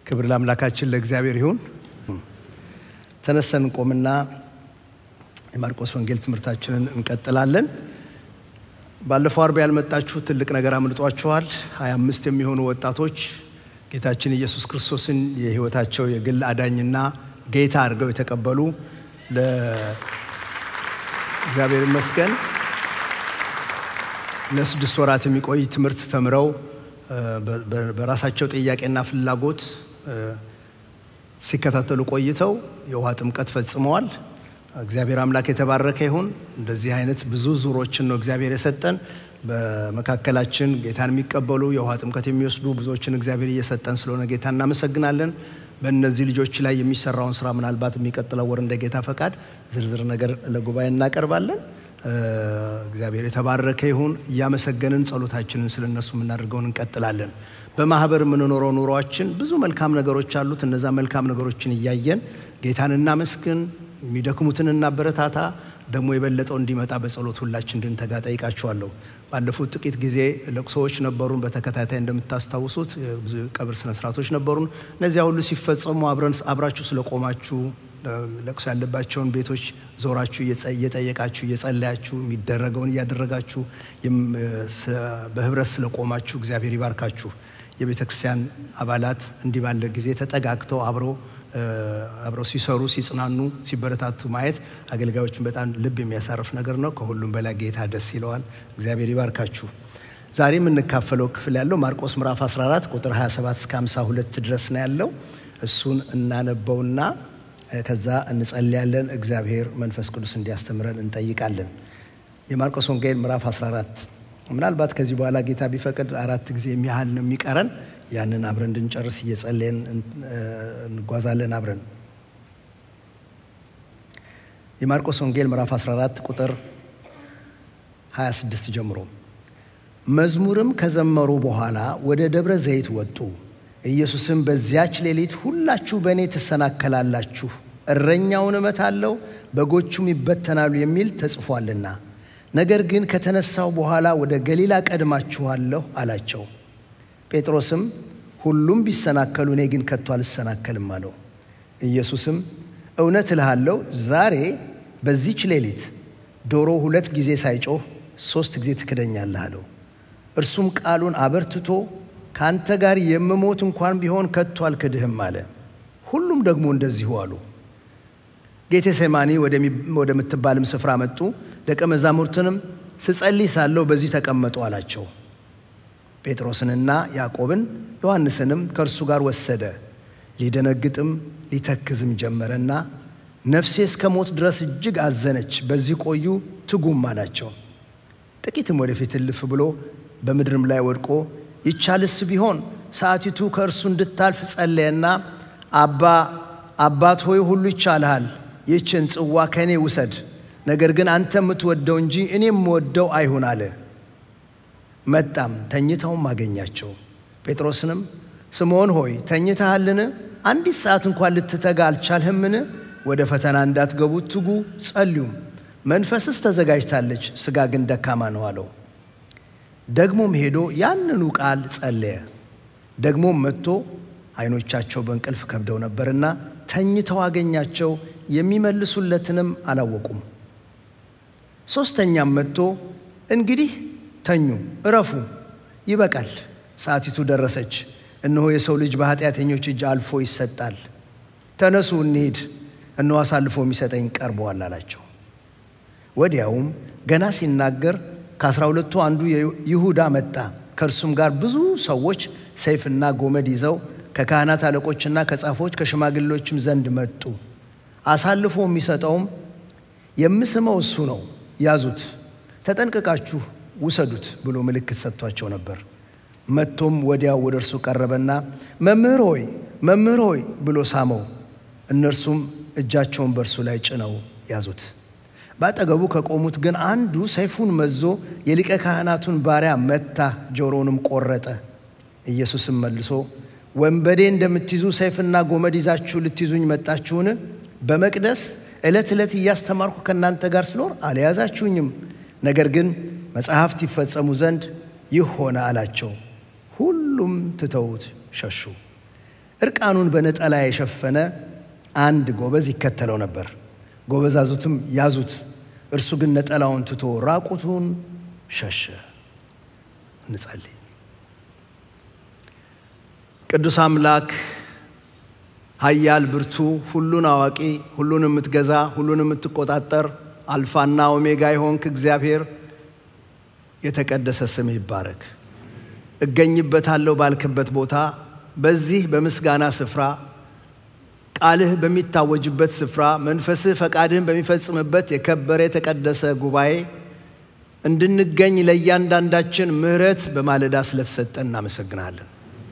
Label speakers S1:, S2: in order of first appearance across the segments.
S1: ክብር ለአምላካችን ለእግዚአብሔር ይሁን። ተነሰን እንቆምና የማርቆስ ወንጌል ትምህርታችንን እንቀጥላለን። ባለፈው አርብ ያልመጣችሁ ትልቅ ነገር አምልጧችኋል። ሀያ አምስት የሚሆኑ ወጣቶች ጌታችን ኢየሱስ ክርስቶስን የሕይወታቸው የግል አዳኝና ጌታ አድርገው የተቀበሉ ለእግዚአብሔር ይመስገን ለስድስት ወራት የሚቆይ ትምህርት ተምረው በራሳቸው ጥያቄና ፍላጎት ሲከታተሉ ቆይተው የውሃ ጥምቀት ፈጽመዋል። እግዚአብሔር አምላክ የተባረከ ይሁን። እንደዚህ አይነት ብዙ ዙሮችን ነው እግዚአብሔር የሰጠን። በመካከላችን ጌታን የሚቀበሉ የውሃ ጥምቀት የሚወስዱ ብዙዎችን እግዚአብሔር እየሰጠን ስለሆነ ጌታ እናመሰግናለን። በእነዚህ ልጆች ላይ የሚሰራውን ስራ ምናልባት የሚቀጥለው ወር እንደ ጌታ ፈቃድ ዝርዝር ነገር ለጉባኤ እናቀርባለን። እግዚአብሔር የተባረከ ይሁን። እያመሰገንን ጸሎታችንን ስለ እነሱ የምናደርገውን እንቀጥላለን። በማህበር የምንኖረው ኑሯችን ብዙ መልካም ነገሮች አሉት። እነዛ መልካም ነገሮችን እያየን ጌታን እናመስግን፣ የሚደክሙትን እናበረታታ፣ ደግሞ የበለጠው እንዲመጣ በጸሎት ሁላችን እንድንተጋ ጠይቃችኋለሁ። ባለፉት ጥቂት ጊዜ ለቅሶዎች ነበሩን። በተከታታይ እንደምታስታውሱት ብዙ ቀብር ስነስርዓቶች ነበሩን። እነዚያ ሁሉ ሲፈጸሙ አብራችሁ ስለቆማችሁ ለቅሶ ያለባቸውን ቤቶች ዞራችሁ እየጠየቃችሁ እየጸለያችሁ የሚደረገውን እያደረጋችሁ በህብረት ስለቆማችሁ እግዚአብሔር ይባርካችሁ። የቤተ ክርስቲያን አባላት እንዲህ ባለ ጊዜ ተጠጋግተው አብረው አብረው ሲሰሩ ሲጽናኑ፣ ሲበረታቱ ማየት አገልጋዮችን በጣም ልብ የሚያሳርፍ ነገር ነው። ከሁሉም በላይ ጌታ ደስ ይለዋል። እግዚአብሔር ይባርካችሁ። ዛሬ የምንካፈለው ክፍል ያለው ማርቆስ ምዕራፍ 14 ቁጥር 27 እስከ 52 ድረስ ነው ያለው። እሱን እናነበውና ከዛ እንጸልያለን። እግዚአብሔር መንፈስ ቅዱስ እንዲያስተምረን እንጠይቃለን። የማርቆስ ወንጌል ምዕራፍ 14 ምናልባት ከዚህ በኋላ ጌታ ቢፈቅድ አራት ጊዜ የሚያህል ነው የሚቀረን። ያንን አብረን እንድንጨርስ እየጸለየን እንጓዛለን አብረን። የማርቆስ ወንጌል ምዕራፍ 14 ቁጥር 26 ጀምሮ መዝሙርም ከዘመሩ በኋላ ወደ ደብረ ዘይት ወጡ። ኢየሱስም በዚያች ሌሊት ሁላችሁ በእኔ ትሰናከላላችሁ፣ እረኛውን እመታለሁ፣ በጎቹም ይበተናሉ የሚል ተጽፏልና፣ ነገር ግን ከተነሳው በኋላ ወደ ገሊላ ቀድማችኋለሁ አላቸው። ጴጥሮስም ሁሉም ቢሰናከሉ እኔ ግን ከቶ አልሰናከልም አለው። ኢየሱስም እውነት እልሃለሁ ዛሬ በዚች ሌሊት ዶሮ ሁለት ጊዜ ሳይጮህ ሦስት ጊዜ ትክደኛለህ አለው። እርሱም ቃሉን አበርትቶ ከአንተ ጋር የምሞት እንኳን ቢሆን ከቶ አልክድህም አለ። ሁሉም ደግሞ እንደዚሁ አሉ። ጌቴሴማኒ ወደምትባልም ስፍራ መጡ። ደቀ መዛሙርትንም ስጸልይ ሳለሁ በዚህ ተቀመጡ አላቸው። ጴጥሮስንና ያዕቆብን ዮሐንስንም ከእርሱ ጋር ወሰደ። ሊደነግጥም ሊተክዝም ጀመረና ነፍሴ እስከ ሞት ድረስ እጅግ አዘነች፣ በዚህ ቆዩ ትጉም አላቸው። ጥቂትም ወደፊት እልፍ ብሎ በምድርም ላይ ወድቆ ይቻልስ ቢሆን ሰዓቲቱ ከእርሱ እንድታልፍ ጸለየና አባ አባት ሆይ ሁሉ ይቻልሃል፣ ይህችን ጽዋ ከእኔ ውሰድ፣ ነገር ግን አንተ የምትወደው እንጂ እኔ የምወደው አይሁን አለ። መጣም ተኝተውም አገኛቸው። ጴጥሮስንም ስምዖን ሆይ ተኝተሃልን? አንዲት ሰዓት እንኳን ልትተጋ አልቻልህምን? ወደ ፈተና እንዳትገቡ ትጉ፣ ጸልዩም። መንፈስስ ተዘጋጅታለች፣ ሥጋ ግን ደካማ ነው አለው። ደግሞም ሄዶ ያንኑ ቃል ጸለየ። ደግሞም መጥቶ ዓይኖቻቸው በእንቅልፍ ከብደው ነበርና ተኝተው አገኛቸው፣ የሚመልሱለትንም አላወቁም። ሦስተኛም መጥቶ እንግዲህ ተኙ፣ እረፉ፣ ይበቃል፣ ሰዓቲቱ ደረሰች፣ እነሆ የሰው ልጅ በኃጢአተኞች እጅ አልፎ ይሰጣል። ተነሱ እንሂድ፣ እነሆ አሳልፎ የሚሰጠኝ ቀርበዋል አላቸው። ወዲያውም ገና ሲናገር ከአስራ ሁለቱ አንዱ ይሁዳ መጣ። ከእርሱም ጋር ብዙ ሰዎች ሰይፍና ጎመድ ይዘው ከካህናት አለቆችና ከጻፎች ከሽማግሌዎችም ዘንድ መጡ። አሳልፎ የሚሰጠውም የምስመው እሱ ነው፣ ያዙት፣ ተጠንቅቃችሁ ውሰዱት ብሎ ምልክት ሰጥቷቸው ነበር። መጥቶም ወዲያው ወደ እርሱ ቀረበና መምህር ሆይ መምህር ሆይ ብሎ ሳመው። እነርሱም እጃቸውን በእርሱ ላይ ጭነው ያዙት። በአጠገቡ ከቆሙት ግን አንዱ ሰይፉን መዞ የሊቀ ካህናቱን ባሪያ መታ፣ ጆሮውንም ቆረጠ። ኢየሱስም መልሶ ወንበዴ እንደምትይዙ ሰይፍና ጎመድ ይዛችሁ ልትይዙኝ መጣችሁን? በመቅደስ ዕለት ዕለት እያስተማርኩ ከእናንተ ጋር ስኖር አልያዛችሁኝም። ነገር ግን መጽሐፍት ይፈጸሙ ዘንድ ይህ ሆነ አላቸው። ሁሉም ትተውት ሸሹ። እርቃኑን በነጠላ የሸፈነ አንድ ጎበዝ ይከተለው ነበር። ጎበዛዙትም ያዙት፣ እርሱ ግን ነጠላውን ትቶ ራቁቱን ሸሸ። እንጸልይ። ቅዱስ አምላክ ኃያል ብርቱ፣ ሁሉን አዋቂ፣ ሁሉን የምትገዛ፣ ሁሉን የምትቆጣጠር አልፋና ኦሜጋ የሆንክ እግዚአብሔር የተቀደሰ ስም ይባረክ። እገኝበታለሁ ባልክበት ቦታ በዚህ በምስጋና ስፍራ ቃልህ በሚታወጅበት ስፍራ መንፈስህ ፈቃድህን በሚፈጽምበት የከበረ የተቀደሰ ጉባኤ እንድንገኝ ለእያንዳንዳችን ምሕረት በማለዳ ስለተሰጠን እናመሰግናለን።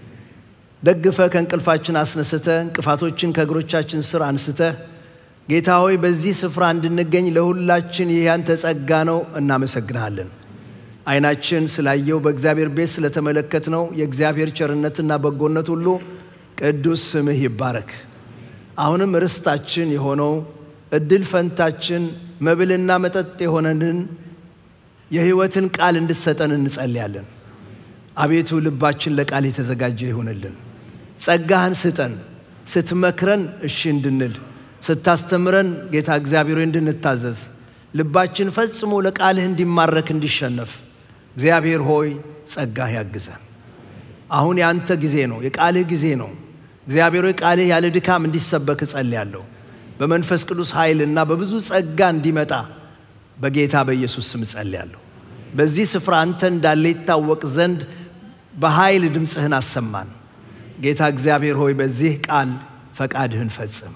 S1: ደግፈ ከእንቅልፋችን አስነስተ እንቅፋቶችን ከእግሮቻችን ስር አንስተህ ጌታ ሆይ በዚህ ስፍራ እንድንገኝ ለሁላችን ይህ ያንተ ጸጋ ነው፣ እናመሰግንሃለን። ዓይናችን ስላየው በእግዚአብሔር ቤት ስለተመለከትነው የእግዚአብሔር ቸርነትና በጎነት ሁሉ ቅዱስ ስምህ ይባረክ። አሁንም ርስታችን የሆነው እድል ፈንታችን መብልና መጠጥ የሆነንን የሕይወትን ቃል እንድትሰጠን እንጸልያለን። አቤቱ ልባችን ለቃል የተዘጋጀ ይሆንልን። ጸጋህን ስጠን። ስትመክረን እሺ እንድንል፣ ስታስተምረን ጌታ እግዚአብሔር እንድንታዘዝ፣ ልባችን ፈጽሞ ለቃልህ እንዲማረክ እንዲሸነፍ እግዚአብሔር ሆይ ጸጋህ ያግዘን። አሁን የአንተ ጊዜ ነው፣ የቃልህ ጊዜ ነው። እግዚአብሔር ሆይ ቃልህ ያለ ድካም እንዲሰበክ እጸልያለሁ። በመንፈስ ቅዱስ ኃይልና በብዙ ጸጋ እንዲመጣ በጌታ በኢየሱስ ስም እጸልያለሁ። በዚህ ስፍራ አንተ እንዳለ ይታወቅ ዘንድ በኃይል ድምፅህን አሰማን። ጌታ እግዚአብሔር ሆይ በዚህ ቃል ፈቃድህን ፈጽም።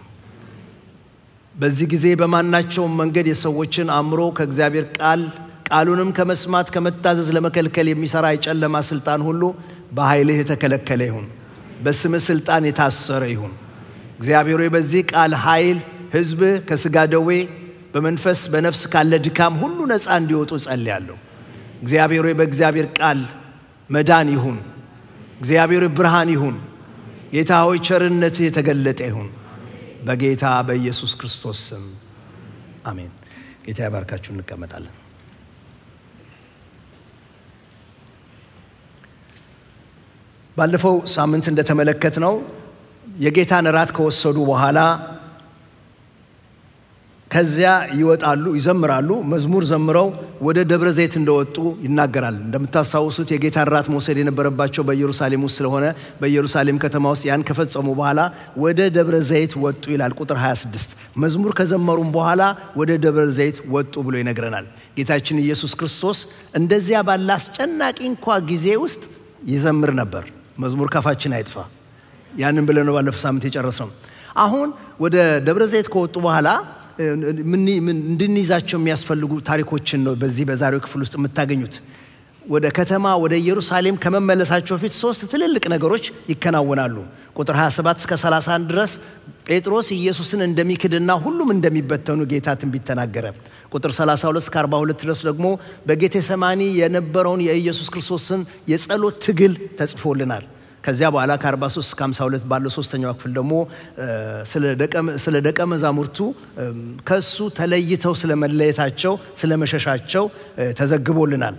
S1: በዚህ ጊዜ በማናቸውም መንገድ የሰዎችን አእምሮ ከእግዚአብሔር ቃል ቃሉንም ከመስማት ከመታዘዝ ለመከልከል የሚሠራ የጨለማ ሥልጣን ሁሉ በኃይልህ የተከለከለ ይሁን፣ በስምህ ሥልጣን የታሰረ ይሁን። እግዚአብሔር ሆይ በዚህ ቃል ኃይል ሕዝብህ ከሥጋ ደዌ በመንፈስ በነፍስ ካለ ድካም ሁሉ ነፃ እንዲወጡ ጸልያለሁ። እግዚአብሔር ሆይ በእግዚአብሔር ቃል መዳን ይሁን። እግዚአብሔር ብርሃን ይሁን። ጌታ ሆይ ቸርነትህ የተገለጠ ይሁን። በጌታ በኢየሱስ ክርስቶስ ስም አሜን። ጌታ ያባርካችሁ። እንቀመጣለን። ባለፈው ሳምንት እንደተመለከትነው የጌታን እራት ከወሰዱ በኋላ ከዚያ ይወጣሉ፣ ይዘምራሉ። መዝሙር ዘምረው ወደ ደብረ ዘይት እንደወጡ ይናገራል። እንደምታስታውሱት የጌታን እራት መውሰድ የነበረባቸው በኢየሩሳሌም ውስጥ ስለሆነ በኢየሩሳሌም ከተማ ውስጥ ያን ከፈጸሙ በኋላ ወደ ደብረ ዘይት ወጡ ይላል ቁጥር 26። መዝሙር ከዘመሩም በኋላ ወደ ደብረ ዘይት ወጡ ብሎ ይነግረናል። ጌታችን ኢየሱስ ክርስቶስ እንደዚያ ባለ አስጨናቂ እንኳ ጊዜ ውስጥ ይዘምር ነበር። መዝሙር ካፋችን አይጥፋ። ያንን ብለን ነው ባለፈው ሳምንት የጨረስነው። አሁን ወደ ደብረ ዘይት ከወጡ በኋላ እንድንይዛቸው የሚያስፈልጉ ታሪኮችን ነው በዚህ በዛሬው ክፍል ውስጥ የምታገኙት። ወደ ከተማ ወደ ኢየሩሳሌም ከመመለሳቸው በፊት ሶስት ትልልቅ ነገሮች ይከናወናሉ። ቁጥር 27 እስከ 31 ድረስ ጴጥሮስ ኢየሱስን እንደሚክድና ሁሉም እንደሚበተኑ ጌታ ትንቢት ተናገረ። ቁጥር 32 እስከ 42 ድረስ ደግሞ በጌቴሰማኒ የነበረውን የኢየሱስ ክርስቶስን የጸሎት ትግል ተጽፎልናል። ከዚያ በኋላ ከ43 እስከ 52 ባለው ሶስተኛው ክፍል ደግሞ ስለ ደቀ መዛሙርቱ ከሱ ተለይተው ስለ መለየታቸው ስለ መሸሻቸው ተዘግቦልናል።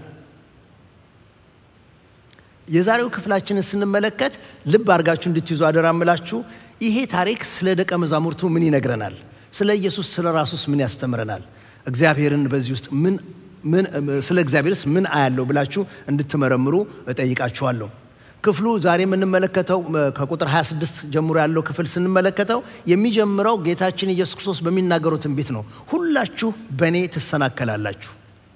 S1: የዛሬው ክፍላችንን ስንመለከት ልብ አድርጋችሁ እንድትይዙ አደራምላችሁ። ይሄ ታሪክ ስለ ደቀ መዛሙርቱ ምን ይነግረናል? ስለ ኢየሱስ ስለ ራሱስ ምን ያስተምረናል? እግዚአብሔርን በዚህ ውስጥ ምን ስለ እግዚአብሔርስ ምን አያለው ብላችሁ እንድትመረምሩ እጠይቃችኋለሁ። ክፍሉ ዛሬ የምንመለከተው ከቁጥር 26 ጀምሮ ያለው ክፍል ስንመለከተው የሚጀምረው ጌታችን ኢየሱስ ክርስቶስ በሚናገረው ትንቢት ነው። ሁላችሁ በእኔ ትሰናከላላችሁ።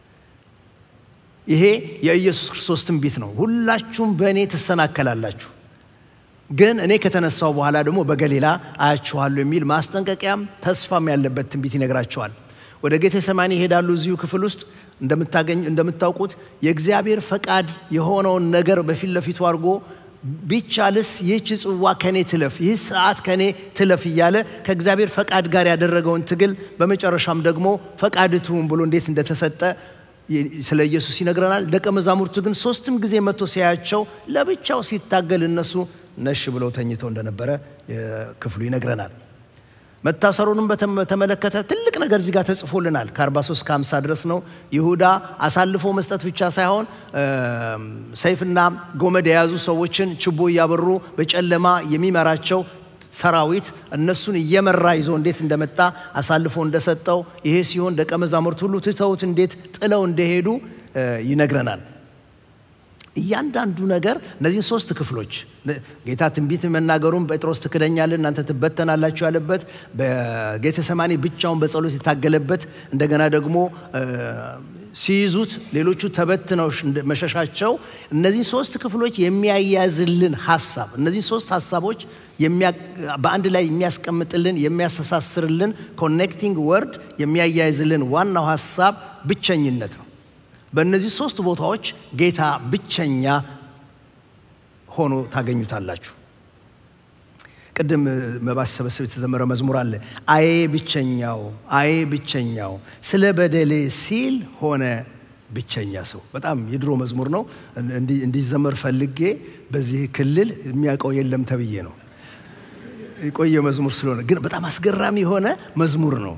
S1: ይሄ የኢየሱስ ክርስቶስ ትንቢት ነው። ሁላችሁም በእኔ ትሰናከላላችሁ፣ ግን እኔ ከተነሳው በኋላ ደግሞ በገሊላ አያችኋለሁ የሚል ማስጠንቀቂያም ተስፋም ያለበት ትንቢት ይነግራቸዋል። ወደ ጌቴሰማኒ ይሄዳሉ። እዚሁ ክፍል ውስጥ እንደምታገኝ እንደምታውቁት የእግዚአብሔር ፈቃድ የሆነውን ነገር በፊት ለፊቱ አድርጎ ቢቻልስ ይህች ጽዋ ከኔ ትለፍ፣ ይህ ሰዓት ከኔ ትለፍ እያለ ከእግዚአብሔር ፈቃድ ጋር ያደረገውን ትግል በመጨረሻም ደግሞ ፈቃድ ትሁን ብሎ እንዴት እንደተሰጠ ስለ ኢየሱስ ይነግረናል። ደቀ መዛሙርቱ ግን ሶስትም ጊዜ መጥቶ ሲያያቸው ለብቻው ሲታገል እነሱ ነሽ ብለው ተኝተው እንደነበረ ክፍሉ ይነግረናል። መታሰሩንም በተመለከተ ትልቅ ነገር እዚህ ጋር ተጽፎልናል። ከ43 እስከ 50 ድረስ ነው። ይሁዳ አሳልፎ መስጠት ብቻ ሳይሆን ሰይፍና ጎመድ የያዙ ሰዎችን ችቦ እያበሩ በጨለማ የሚመራቸው ሰራዊት እነሱን እየመራ ይዞ እንዴት እንደመጣ አሳልፎ እንደሰጠው፣ ይሄ ሲሆን ደቀ መዛሙርት ሁሉ ትተውት እንዴት ጥለው እንደሄዱ ይነግረናል። እያንዳንዱ ነገር እነዚህን ሶስት ክፍሎች ጌታ ትንቢት መናገሩን ጴጥሮስ ትክደኛለህ፣ እናንተ ትበተናላችሁ ያለበት፣ በጌተሰማኒ ብቻውን በጸሎት የታገለበት፣ እንደገና ደግሞ ሲይዙት ሌሎቹ ተበትነው መሸሻቸው፣ እነዚህን ሶስት ክፍሎች የሚያያዝልን ሀሳብ እነዚህን ሶስት ሀሳቦች በአንድ ላይ የሚያስቀምጥልን የሚያስተሳስርልን ኮኔክቲንግ ወርድ የሚያያይዝልን ዋናው ሀሳብ ብቸኝነት ነው። በእነዚህ ሶስት ቦታዎች ጌታ ብቸኛ ሆኖ ታገኙታላችሁ። ቅድም መባ ሲሰበሰብ የተዘመረ መዝሙር አለ። አዬ ብቸኛው፣ አዬ ብቸኛው ስለ በደሌ ሲል ሆነ ብቸኛ ሰው። በጣም የድሮ መዝሙር ነው። እንዲዘመር ፈልጌ በዚህ ክልል የሚያውቀው የለም ተብዬ ነው የቆየ መዝሙር ስለሆነ፣ ግን በጣም አስገራሚ የሆነ መዝሙር ነው።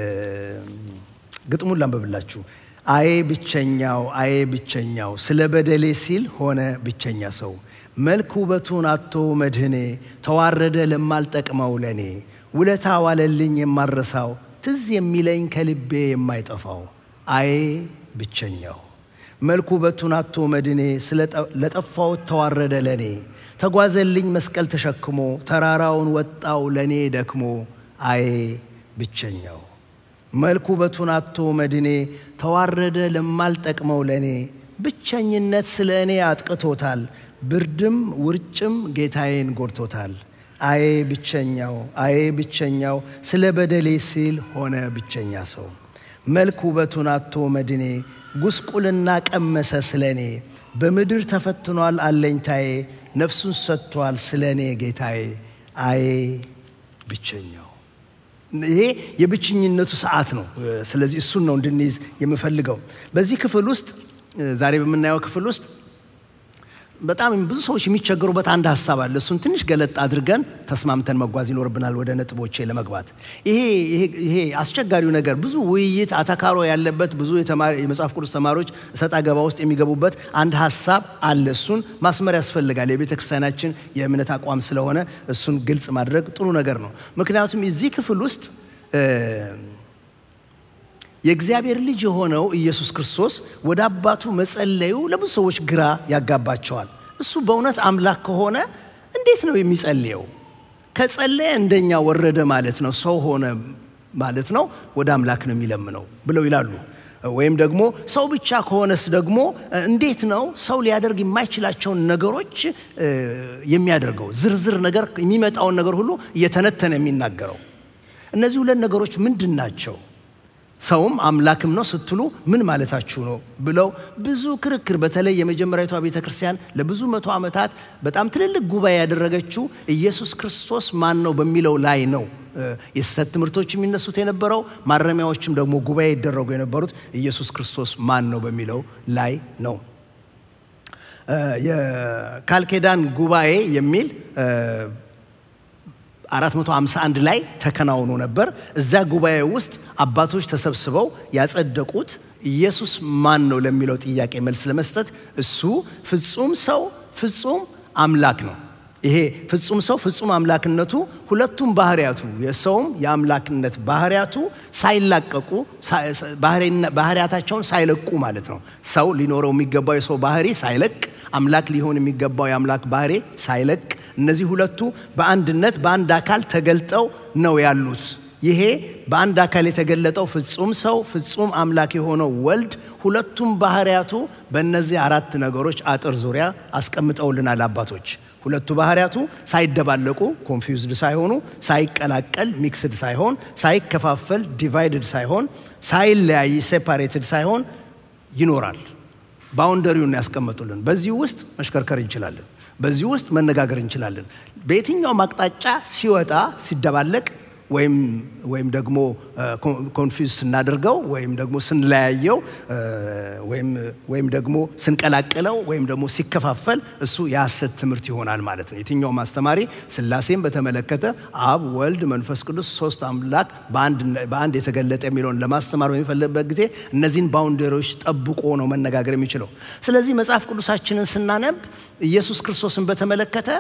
S1: ግጥሙን ላንበብላችሁ። አዬ ብቸኛው አዬ ብቸኛው ስለ በደሌ ሲል ሆነ ብቸኛ ሰው መልክ ውበቱን አቶ መድህኔ ተዋረደ ለማልጠቅመው ለኔ ውለታ ዋለልኝ የማረሳው ትዝ የሚለኝ ከልቤ የማይጠፋው አዬ ብቸኛው መልክ ውበቱን አቶ መድኔ ለጠፋውት ተዋረደ ለኔ ተጓዘልኝ መስቀል ተሸክሞ ተራራውን ወጣው ለኔ ደክሞ አዬ ብቸኛው መልኩ ውበቱን አቶ መድኔ ተዋረደ ለማልጠቅመው ለእኔ ብቸኝነት ስለ እኔ አጥቅቶታል፣ ብርድም ውርጭም ጌታዬን ጎድቶታል። አዬ ብቸኛው አዬ ብቸኛው ስለ በደሌ ሲል ሆነ ብቸኛ ሰው መልክ ውበቱን አቶ መድኔ ጉስቁልና ቀመሰ ስለ እኔ በምድር ተፈትኗል አለኝታዬ ነፍሱን ሰጥቷል ስለ እኔ ጌታዬ አዬ ብቸኛው ይሄ የብቸኝነቱ ሰዓት ነው። ስለዚህ እሱን ነው እንድንይዝ የምፈልገው። በዚህ ክፍል ውስጥ ዛሬ በምናየው ክፍል ውስጥ በጣም ብዙ ሰዎች የሚቸገሩበት አንድ ሀሳብ አለ። እሱን ትንሽ ገለጥ አድርገን ተስማምተን መጓዝ ይኖርብናል ወደ ነጥቦቼ ለመግባት። ይሄ አስቸጋሪው ነገር ብዙ ውይይት አተካሮ ያለበት ብዙ የመጽሐፍ ቅዱስ ተማሪዎች እሰጥ አገባ ውስጥ የሚገቡበት አንድ ሀሳብ አለ። እሱን ማስመር ያስፈልጋል። የቤተ ክርስቲያናችን የእምነት አቋም ስለሆነ እሱን ግልጽ ማድረግ ጥሩ ነገር ነው። ምክንያቱም እዚህ ክፍል ውስጥ የእግዚአብሔር ልጅ የሆነው ኢየሱስ ክርስቶስ ወደ አባቱ መጸለዩ ለብዙ ሰዎች ግራ ያጋባቸዋል። እሱ በእውነት አምላክ ከሆነ እንዴት ነው የሚጸልየው? ከጸለየ እንደኛ ወረደ ማለት ነው፣ ሰው ሆነ ማለት ነው፣ ወደ አምላክ ነው የሚለምነው ብለው ይላሉ። ወይም ደግሞ ሰው ብቻ ከሆነስ ደግሞ እንዴት ነው ሰው ሊያደርግ የማይችላቸውን ነገሮች የሚያደርገው? ዝርዝር ነገር የሚመጣውን ነገር ሁሉ እየተነተነ የሚናገረው። እነዚህ ሁለት ነገሮች ምንድን ናቸው? ሰውም አምላክም ነው ስትሉ ምን ማለታችሁ ነው ብለው ብዙ ክርክር፣ በተለይ የመጀመሪያዊቷ ቤተ ክርስቲያን ለብዙ መቶ ዓመታት በጣም ትልልቅ ጉባኤ ያደረገችው ኢየሱስ ክርስቶስ ማን ነው በሚለው ላይ ነው። የስህተት ትምህርቶች የሚነሱት የነበረው ማረሚያዎችም ደግሞ ጉባኤ ይደረጉ የነበሩት ኢየሱስ ክርስቶስ ማን ነው በሚለው ላይ ነው። የካልኬዳን ጉባኤ የሚል 451 ላይ ተከናውኖ ነበር። እዛ ጉባኤ ውስጥ አባቶች ተሰብስበው ያጸደቁት ኢየሱስ ማን ነው ለሚለው ጥያቄ መልስ ለመስጠት እሱ ፍጹም ሰው ፍጹም አምላክ ነው። ይሄ ፍጹም ሰው ፍጹም አምላክነቱ ሁለቱም ባህሪያቱ የሰውም የአምላክነት ባህሪያቱ ሳይላቀቁ ባህሪያታቸውን ሳይለቁ ማለት ነው። ሰው ሊኖረው የሚገባው የሰው ባህሪ ሳይለቅ፣ አምላክ ሊሆን የሚገባው የአምላክ ባህሪ ሳይለቅ እነዚህ ሁለቱ በአንድነት በአንድ አካል ተገልጠው ነው ያሉት። ይሄ በአንድ አካል የተገለጠው ፍጹም ሰው ፍጹም አምላክ የሆነው ወልድ ሁለቱም ባህሪያቱ በእነዚህ አራት ነገሮች አጥር ዙሪያ አስቀምጠውልናል አባቶች። ሁለቱ ባህሪያቱ ሳይደባለቁ ኮንፊውዝድ ሳይሆኑ፣ ሳይቀላቀል ሚክስድ ሳይሆን፣ ሳይከፋፈል ዲቫይድድ ሳይሆን፣ ሳይለያይ ሴፓሬትድ ሳይሆን ይኖራል። ባውንደሪውን ያስቀመጡልን። በዚህ ውስጥ መሽከርከር እንችላለን። በዚህ ውስጥ መነጋገር እንችላለን። በየትኛውም አቅጣጫ ሲወጣ ሲደባለቅ ወይም ወይም ደግሞ ኮንፊውዝ ስናደርገው ወይም ደግሞ ስንለያየው ወይም ደግሞ ስንቀላቅለው ወይም ደግሞ ሲከፋፈል እሱ የሐሰት ትምህርት ይሆናል ማለት ነው። የትኛውም አስተማሪ ሥላሴን በተመለከተ አብ፣ ወልድ፣ መንፈስ ቅዱስ ሶስት አምላክ በአንድ የተገለጠ የሚለውን ለማስተማር በሚፈልግበት ጊዜ እነዚህን ባውንደሪዎች ጠብቆ ነው መነጋገር የሚችለው። ስለዚህ መጽሐፍ ቅዱሳችንን ስናነብ ኢየሱስ ክርስቶስን በተመለከተ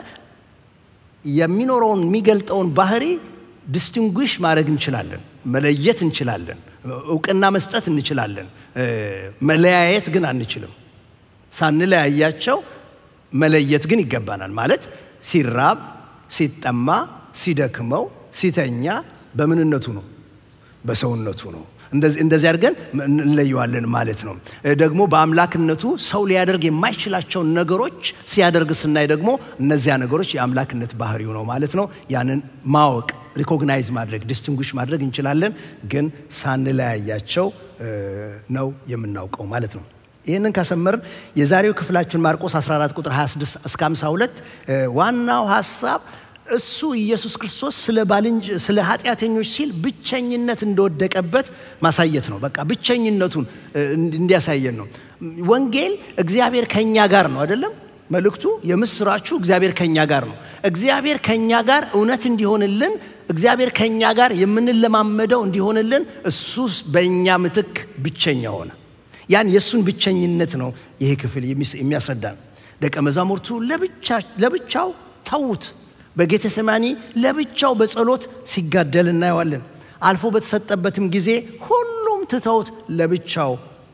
S1: የሚኖረውን የሚገልጠውን ባህሪ ዲስቲንጉሽ ማድረግ እንችላለን፣ መለየት እንችላለን፣ እውቅና መስጠት እንችላለን። መለያየት ግን አንችልም። ሳንለያያቸው መለየት ግን ይገባናል። ማለት ሲራብ፣ ሲጠማ፣ ሲደክመው፣ ሲተኛ በምንነቱ ነው፣ በሰውነቱ ነው። እንደዚህ አድርገን እንለየዋለን ማለት ነው። ደግሞ በአምላክነቱ ሰው ሊያደርግ የማይችላቸውን ነገሮች ሲያደርግ ስናይ ደግሞ እነዚያ ነገሮች የአምላክነት ባህሪው ነው ማለት ነው። ያንን ማወቅ ሪኮግናይዝ ማድረግ ዲስቲንጉሽ ማድረግ እንችላለን፣ ግን ሳንለያያቸው ነው የምናውቀው ማለት ነው። ይህንን ካሰመርን የዛሬው ክፍላችን ማርቆስ 14 ቁጥር 26 እስከ 52 ዋናው ሀሳብ እሱ ኢየሱስ ክርስቶስ ስለ ባልንጅ ስለ ኃጢአተኞች ሲል ብቸኝነት እንደወደቀበት ማሳየት ነው። በቃ ብቸኝነቱን እንዲያሳየን ነው። ወንጌል እግዚአብሔር ከኛ ጋር ነው አይደለም? መልእክቱ የምስራቹ እግዚአብሔር ከኛ ጋር ነው። እግዚአብሔር ከኛ ጋር እውነት እንዲሆንልን እግዚአብሔር ከኛ ጋር የምንለማመደው እንዲሆንልን እሱ በእኛ ምትክ ብቸኛ ሆነ። ያን የእሱን ብቸኝነት ነው ይሄ ክፍል የሚያስረዳ ነው። ደቀ መዛሙርቱ ለብቻው ተዉት። በጌተሰማኒ ለብቻው በጸሎት ሲጋደል እናየዋለን። አልፎ በተሰጠበትም ጊዜ ሁሉም ትተውት ለብቻው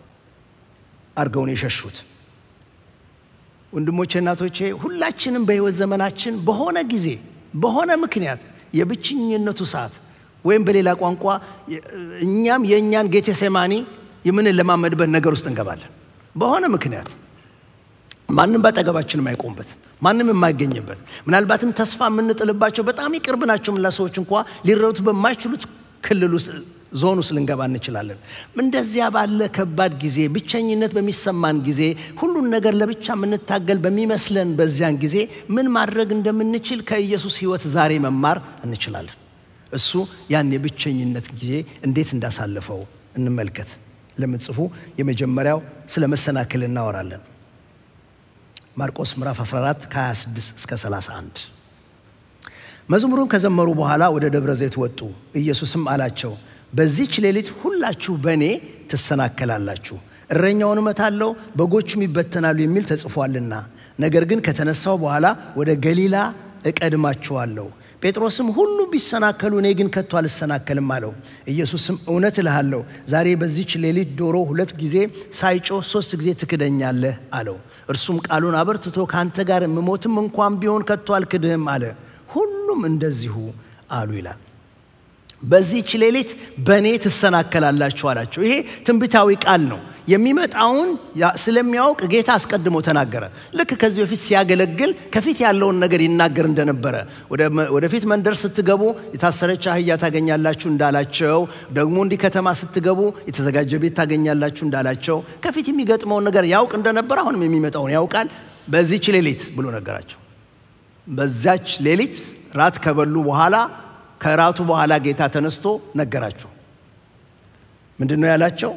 S1: አድርገውን የሸሹት። ወንድሞቼ፣ እናቶቼ ሁላችንም በሕይወት ዘመናችን በሆነ ጊዜ በሆነ ምክንያት የብቸኝነቱ ሰዓት ወይም በሌላ ቋንቋ እኛም የእኛን ጌቴሴማኒ የምንለማመድበት ነገር ውስጥ እንገባለን። በሆነ ምክንያት ማንም ባጠገባችን የማይቆምበት ማንም የማይገኝበት ምናልባትም ተስፋ የምንጥልባቸው በጣም ይቅርብ ናቸው ምላ ሰዎች እንኳ ሊረዱት በማይችሉት ክልል ውስጥ ዞን ውስጥ ልንገባ እንችላለን። እንደዚያ ባለ ከባድ ጊዜ ብቸኝነት በሚሰማን ጊዜ ሁሉን ነገር ለብቻ የምንታገል በሚመስለን በዚያን ጊዜ ምን ማድረግ እንደምንችል ከኢየሱስ ሕይወት ዛሬ መማር እንችላለን። እሱ ያን የብቸኝነት ጊዜ እንዴት እንዳሳለፈው እንመልከት። ለምትጽፉ የመጀመሪያው ስለ መሰናክል እናወራለን። ማርቆስ ምዕራፍ 14 ከ26 እስከ 31 መዝሙሩን ከዘመሩ በኋላ ወደ ደብረ ዘይት ወጡ። ኢየሱስም አላቸው በዚች ሌሊት ሁላችሁ በእኔ ትሰናከላላችሁ፣ እረኛውን እመታለሁ፣ በጎቹም ይበተናሉ የሚል ተጽፏልና፣ ነገር ግን ከተነሳው በኋላ ወደ ገሊላ እቀድማችኋለሁ። ጴጥሮስም ሁሉ ቢሰናከሉ እኔ ግን ከቶ አልሰናከልም አለው። ኢየሱስም እውነት እልሃለሁ ዛሬ በዚች ሌሊት ዶሮ ሁለት ጊዜ ሳይጮህ ሦስት ጊዜ ትክደኛለህ አለው። እርሱም ቃሉን አበርትቶ ከአንተ ጋር የምሞትም እንኳን ቢሆን ከቶ አልክድህም አለ። ሁሉም እንደዚሁ አሉ ይላል። በዚህች ሌሊት በእኔ ትሰናከላላችሁ አላቸው። ይሄ ትንቢታዊ ቃል ነው። የሚመጣውን ስለሚያውቅ ጌታ አስቀድሞ ተናገረ። ልክ ከዚህ በፊት ሲያገለግል ከፊት ያለውን ነገር ይናገር እንደነበረ ወደፊት መንደር ስትገቡ የታሰረች አህያ ታገኛላችሁ እንዳላቸው፣ ደግሞ እንዲህ ከተማ ስትገቡ የተዘጋጀ ቤት ታገኛላችሁ እንዳላቸው ከፊት የሚገጥመውን ነገር ያውቅ እንደነበረ አሁንም የሚመጣውን ያውቃል። በዚህች ሌሊት ብሎ ነገራቸው። በዛች ሌሊት ራት ከበሉ በኋላ ከራቱ በኋላ ጌታ ተነስቶ ነገራቸው። ምንድን ነው ያላቸው?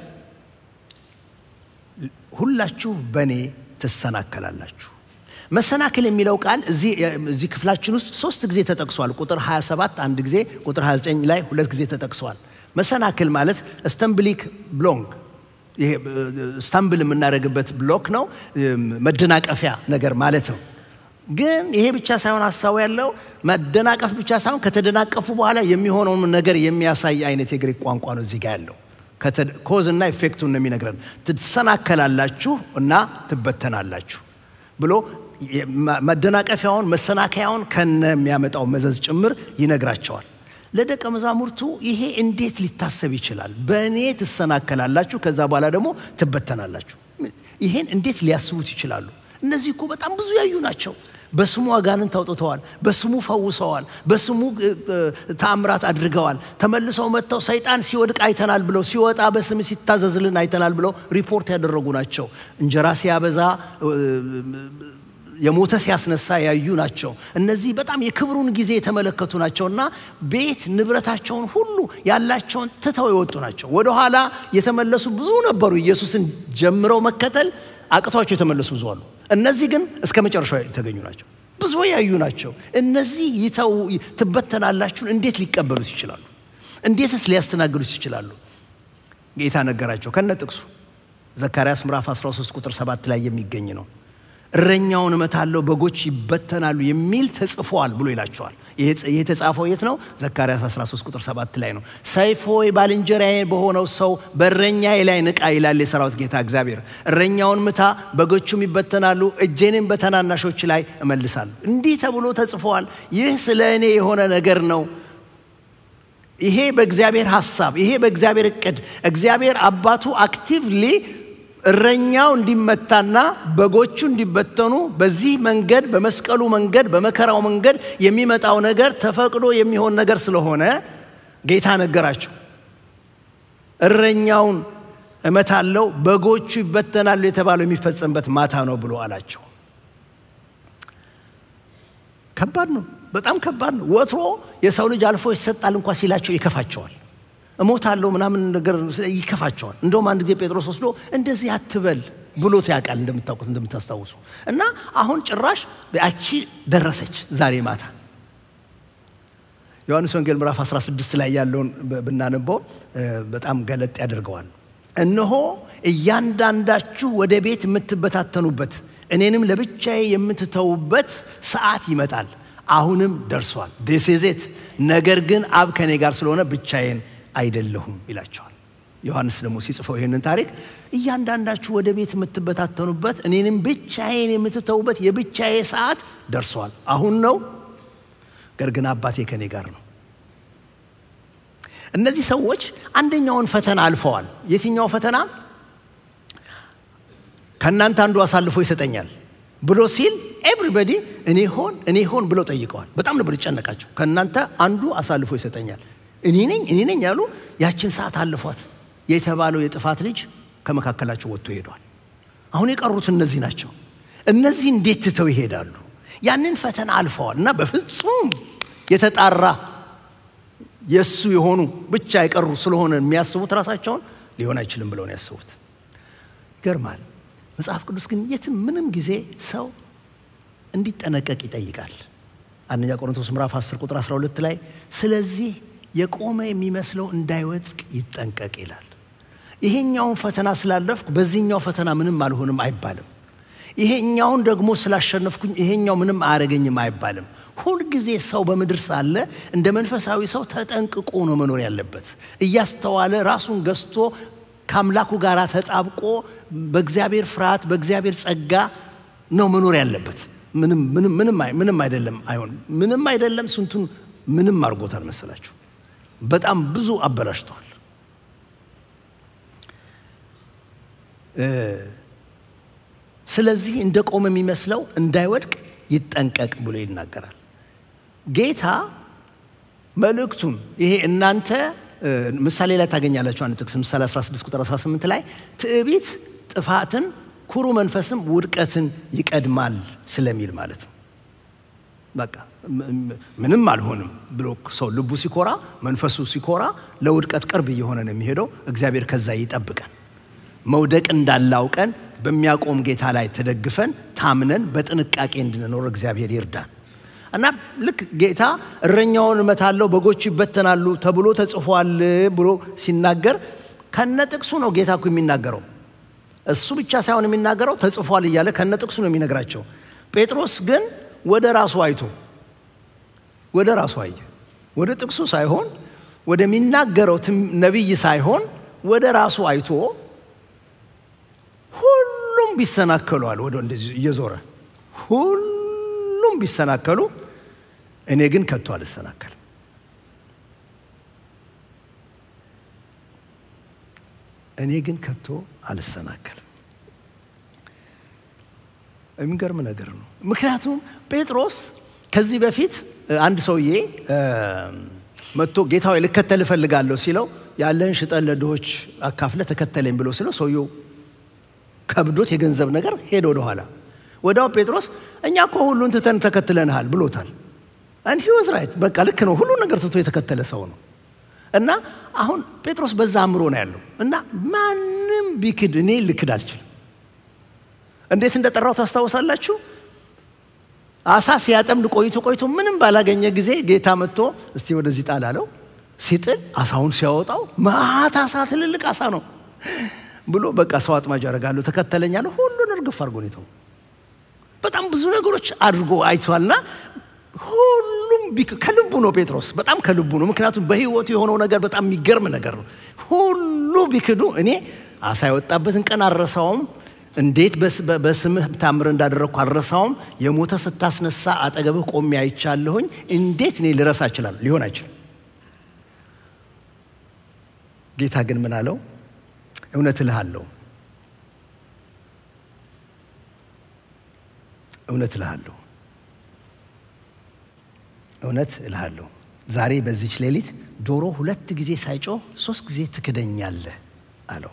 S1: ሁላችሁ በእኔ ትሰናከላላችሁ። መሰናክል የሚለው ቃል እዚህ ክፍላችን ውስጥ ሶስት ጊዜ ተጠቅሷል። ቁጥር 27 አንድ ጊዜ፣ ቁጥር 29 ላይ ሁለት ጊዜ ተጠቅሷል። መሰናክል ማለት ስተምብሊክ ብሎንግ ይሄ ስተምብል የምናደርግበት ብሎክ ነው፣ መደናቀፊያ ነገር ማለት ነው። ግን ይሄ ብቻ ሳይሆን ሀሳቡ ያለው መደናቀፍ ብቻ ሳይሆን ከተደናቀፉ በኋላ የሚሆነውን ነገር የሚያሳይ አይነት የግሪክ ቋንቋ ነው እዚህ ጋር ያለው። ኮዝ እና ኢፌክቱን ነው የሚነግረን። ትሰናከላላችሁ እና ትበተናላችሁ ብሎ መደናቀፊያውን መሰናከያውን ከነ የሚያመጣው መዘዝ ጭምር ይነግራቸዋል። ለደቀ መዛሙርቱ ይሄ እንዴት ሊታሰብ ይችላል? በእኔ ትሰናከላላችሁ፣ ከዛ በኋላ ደግሞ ትበተናላችሁ። ይሄን እንዴት ሊያስቡት ይችላሉ? እነዚህ እኮ በጣም ብዙ ያዩ ናቸው። በስሙ አጋንንት አውጥተዋል። በስሙ ፈውሰዋል። በስሙ ተአምራት አድርገዋል። ተመልሰው መጥተው ሰይጣን ሲወድቅ አይተናል ብለው ሲወጣ በስም ሲታዘዝልን አይተናል ብለው ሪፖርት ያደረጉ ናቸው። እንጀራ ሲያበዛ የሞተ ሲያስነሳ ያዩ ናቸው። እነዚህ በጣም የክብሩን ጊዜ የተመለከቱ ናቸውና ቤት ንብረታቸውን ሁሉ ያላቸውን ትተው የወጡ ናቸው። ወደኋላ የተመለሱ ብዙ ነበሩ። ኢየሱስን ጀምረው መከተል አቅቷቸው የተመለሱ ብዙ አሉ። እነዚህ ግን እስከ መጨረሻው የተገኙ ናቸው። ብዙ ያዩ ናቸው። እነዚህ ይተው ትበተናላችሁን እንዴት ሊቀበሉት ይችላሉ? እንዴትስ ሊያስተናግዱት ይችላሉ? ጌታ ነገራቸው ከነ ጥቅሱ ዘካርያስ ምዕራፍ 13 ቁጥር 7 ላይ የሚገኝ ነው። እረኛውን እመታለሁ በጎች ይበተናሉ የሚል ተጽፏል ብሎ ይላቸዋል። ይህ የተጻፈው የት ነው? ዘካርያስ 13 ቁጥር 7 ላይ ነው። ሰይፍ ሆይ ባልንጀራዬ በሆነው ሰው በእረኛዬ ላይ ንቃ ይላል የሰራዊት ጌታ እግዚአብሔር። እረኛውን ምታ፣ በጎቹም ይበተናሉ፣ እጄንም በተናናሾች ላይ እመልሳለሁ። እንዲህ ተብሎ ተጽፏል። ይህ ስለ እኔ የሆነ ነገር ነው። ይሄ በእግዚአብሔር ሐሳብ፣ ይሄ በእግዚአብሔር እቅድ እግዚአብሔር አባቱ አክቲቭሊ እረኛው እንዲመታና በጎቹ እንዲበተኑ በዚህ መንገድ በመስቀሉ መንገድ በመከራው መንገድ የሚመጣው ነገር ተፈቅዶ የሚሆን ነገር ስለሆነ ጌታ ነገራቸው። እረኛውን እመታለው በጎቹ ይበተናሉ የተባለው የሚፈጸምበት ማታ ነው ብሎ አላቸው። ከባድ ነው፣ በጣም ከባድ ነው። ወትሮ የሰው ልጅ አልፎ ይሰጣል እንኳ ሲላቸው ይከፋቸዋል። እሞታለሁ ምናምን ነገር ይከፋቸዋል። እንደውም አንድ ጊዜ ጴጥሮስ ወስዶ እንደዚህ አትበል ብሎት ያውቃል፣ እንደምታውቁት እንደምታስታውሱ። እና አሁን ጭራሽ ያቺ ደረሰች ዛሬ ማታ። ዮሐንስ ወንጌል ምዕራፍ 16 ላይ ያለውን ብናነበው በጣም ገለጥ ያደርገዋል። እነሆ እያንዳንዳችሁ ወደ ቤት የምትበታተኑበት እኔንም ለብቻዬ የምትተዉበት ሰዓት ይመጣል፣ አሁንም ደርሷል። ዴሴዜት ነገር ግን አብ ከኔ ጋር ስለሆነ ብቻዬን አይደለሁም ይላቸዋል። ዮሐንስ ደግሞ ሲጽፈው ይህንን ታሪክ እያንዳንዳችሁ ወደ ቤት የምትበታተኑበት እኔንም ብቻዬን የምትተዉበት የብቻዬ ሰዓት ደርሷል፣ አሁን ነው። ነገር ግን አባቴ ከኔ ጋር ነው። እነዚህ ሰዎች አንደኛውን ፈተና አልፈዋል። የትኛው ፈተና? ከእናንተ አንዱ አሳልፎ ይሰጠኛል ብሎ ሲል ኤቭሪበዲ እኔ ሆን እኔ ሆን ብለው ጠይቀዋል። በጣም ነበር ይጨነቃቸው። ከእናንተ አንዱ አሳልፎ ይሰጠኛል እኔ ነኝ እኔ ነኝ ያሉ ያችን ሰዓት አልፏት የተባለው የጥፋት ልጅ ከመካከላቸው ወጥቶ ሄዷል። አሁን የቀሩት እነዚህ ናቸው። እነዚህ እንዴት ትተው ይሄዳሉ? ያንን ፈተና አልፈዋል እና በፍጹም የተጣራ የእሱ የሆኑ ብቻ የቀሩ ስለሆነ የሚያስቡት ራሳቸውን ሊሆን አይችልም ብለው ነው ያስቡት። ይገርማል። መጽሐፍ ቅዱስ ግን የትም ምንም ጊዜ ሰው እንዲጠነቀቅ ይጠይቃል። አንደኛ ቆሮንቶስ ምዕራፍ 10 ቁጥር 12 ላይ ስለዚህ የቆመ የሚመስለው እንዳይወድቅ ይጠንቀቅ ይላል። ይሄኛውን ፈተና ስላለፍኩ በዚህኛው ፈተና ምንም አልሆንም አይባልም። ይሄኛውን ደግሞ ስላሸነፍኩኝ ይሄኛው ምንም አያደርገኝም አይባልም። ሁልጊዜ ሰው በምድር ሳለ እንደ መንፈሳዊ ሰው ተጠንቅቆ ነው መኖር ያለበት። እያስተዋለ ራሱን ገዝቶ ከአምላኩ ጋር ተጣብቆ በእግዚአብሔር ፍርሃት፣ በእግዚአብሔር ጸጋ ነው መኖር ያለበት። ምንም አይደለም አይሆን ምንም አይደለም። ስንቱን ምንም አድርጎታል መሰላችሁ። በጣም ብዙ አበላሽተዋል። ስለዚህ እንደ ቆመ የሚመስለው እንዳይወድቅ ይጠንቀቅ ብሎ ይናገራል። ጌታ መልእክቱን ይሄ እናንተ ምሳሌ ላይ ታገኛላችሁ። አንድ ጥቅስ ምሳሌ 16 ቁጥር 18 ላይ ትዕቢት ጥፋትን፣ ኩሩ መንፈስም ውድቀትን ይቀድማል ስለሚል ማለት ነው። በቃ ምንም አልሆንም ብሎ ሰው ልቡ ሲኮራ፣ መንፈሱ ሲኮራ ለውድቀት ቅርብ እየሆነ ነው የሚሄደው። እግዚአብሔር ከዛ ይጠብቀን። መውደቅ እንዳላውቀን በሚያቆም ጌታ ላይ ተደግፈን ታምነን በጥንቃቄ እንድንኖር እግዚአብሔር ይርዳን እና ልክ ጌታ እረኛውን እመታለሁ በጎቹ ይበተናሉ ተብሎ ተጽፏል ብሎ ሲናገር ከነ ጥቅሱ ነው ጌታ እኮ የሚናገረው። እሱ ብቻ ሳይሆን የሚናገረው ተጽፏል እያለ ከነ ጥቅሱ ነው የሚነግራቸው። ጴጥሮስ ግን ወደ ራሱ አይቶ ወደ ራሱ አየ። ወደ ጥቅሱ ሳይሆን ወደሚናገረው ነቢይ ሳይሆን ወደ ራሱ አይቶ ሁሉም ቢሰናከሉ አለ ወደ እንደዚህ እየዞረ ሁሉም ቢሰናከሉ እኔ ግን ከቶ አልሰናከልም። እኔ ግን ከቶ አልሰናከልም። የሚገርም ነገር ነው። ምክንያቱም ጴጥሮስ ከዚህ በፊት አንድ ሰውዬ መጥቶ ጌታ ሆይ ልከተል እፈልጋለሁ ሲለው ያለህን ሽጠን ለድሆች አካፍለ ተከተለኝ ብሎ ሲለው ሰውየው ከብዶት የገንዘብ ነገር ሄደ ወደኋላ። ወዲያው ጴጥሮስ እኛ እኮ ሁሉን ትተን ተከትለንሃል ብሎታል። አንድ ሂወዝ ራይት በቃ ልክ ነው። ሁሉን ነገር ትቶ የተከተለ ሰው ነው። እና አሁን ጴጥሮስ በዛ አእምሮ ነው ያለው እና ማንም ቢክድ እኔ ልክድ አልችልም። እንዴት እንደጠራው ታስታውሳላችሁ? አሳ ሲያጠምድ ቆይቶ ቆይቶ ምንም ባላገኘ ጊዜ ጌታ መጥቶ እስቲ ወደዚህ ጣል አለው። ሲጥል አሳውን ሲያወጣው ማት አሳ ትልልቅ አሳ ነው ብሎ በቃ ሰው አጥማጅ ያደርጋለሁ ተከተለኝ አለ። ሁሉን እርግፍ አድርጎ ነው የተወው። በጣም ብዙ ነገሮች አድርጎ አይቷልና ሁሉም ከልቡ ነው ጴጥሮስ፣ በጣም ከልቡ ነው። ምክንያቱም በሕይወቱ የሆነው ነገር በጣም የሚገርም ነገር ነው። ሁሉ ቢክዱ እኔ አሳ የወጣበትን ቀን አልረሳውም። እንዴት በስምህ ታምር እንዳደረግኩ አልረሳውም። የሞተ ስታስነሳ አጠገብህ ቆሜ አይቻለሁኝ። እንዴት እኔ ልረሳ እችላለሁ? ሊሆን አይችልም። ጌታ ግን ምን አለው? እውነት እልሃለሁ እውነት እልሃለሁ እውነት እልሃለሁ ዛሬ በዚች ሌሊት ዶሮ ሁለት ጊዜ ሳይጮህ ሶስት ጊዜ ትክደኛለህ አለው።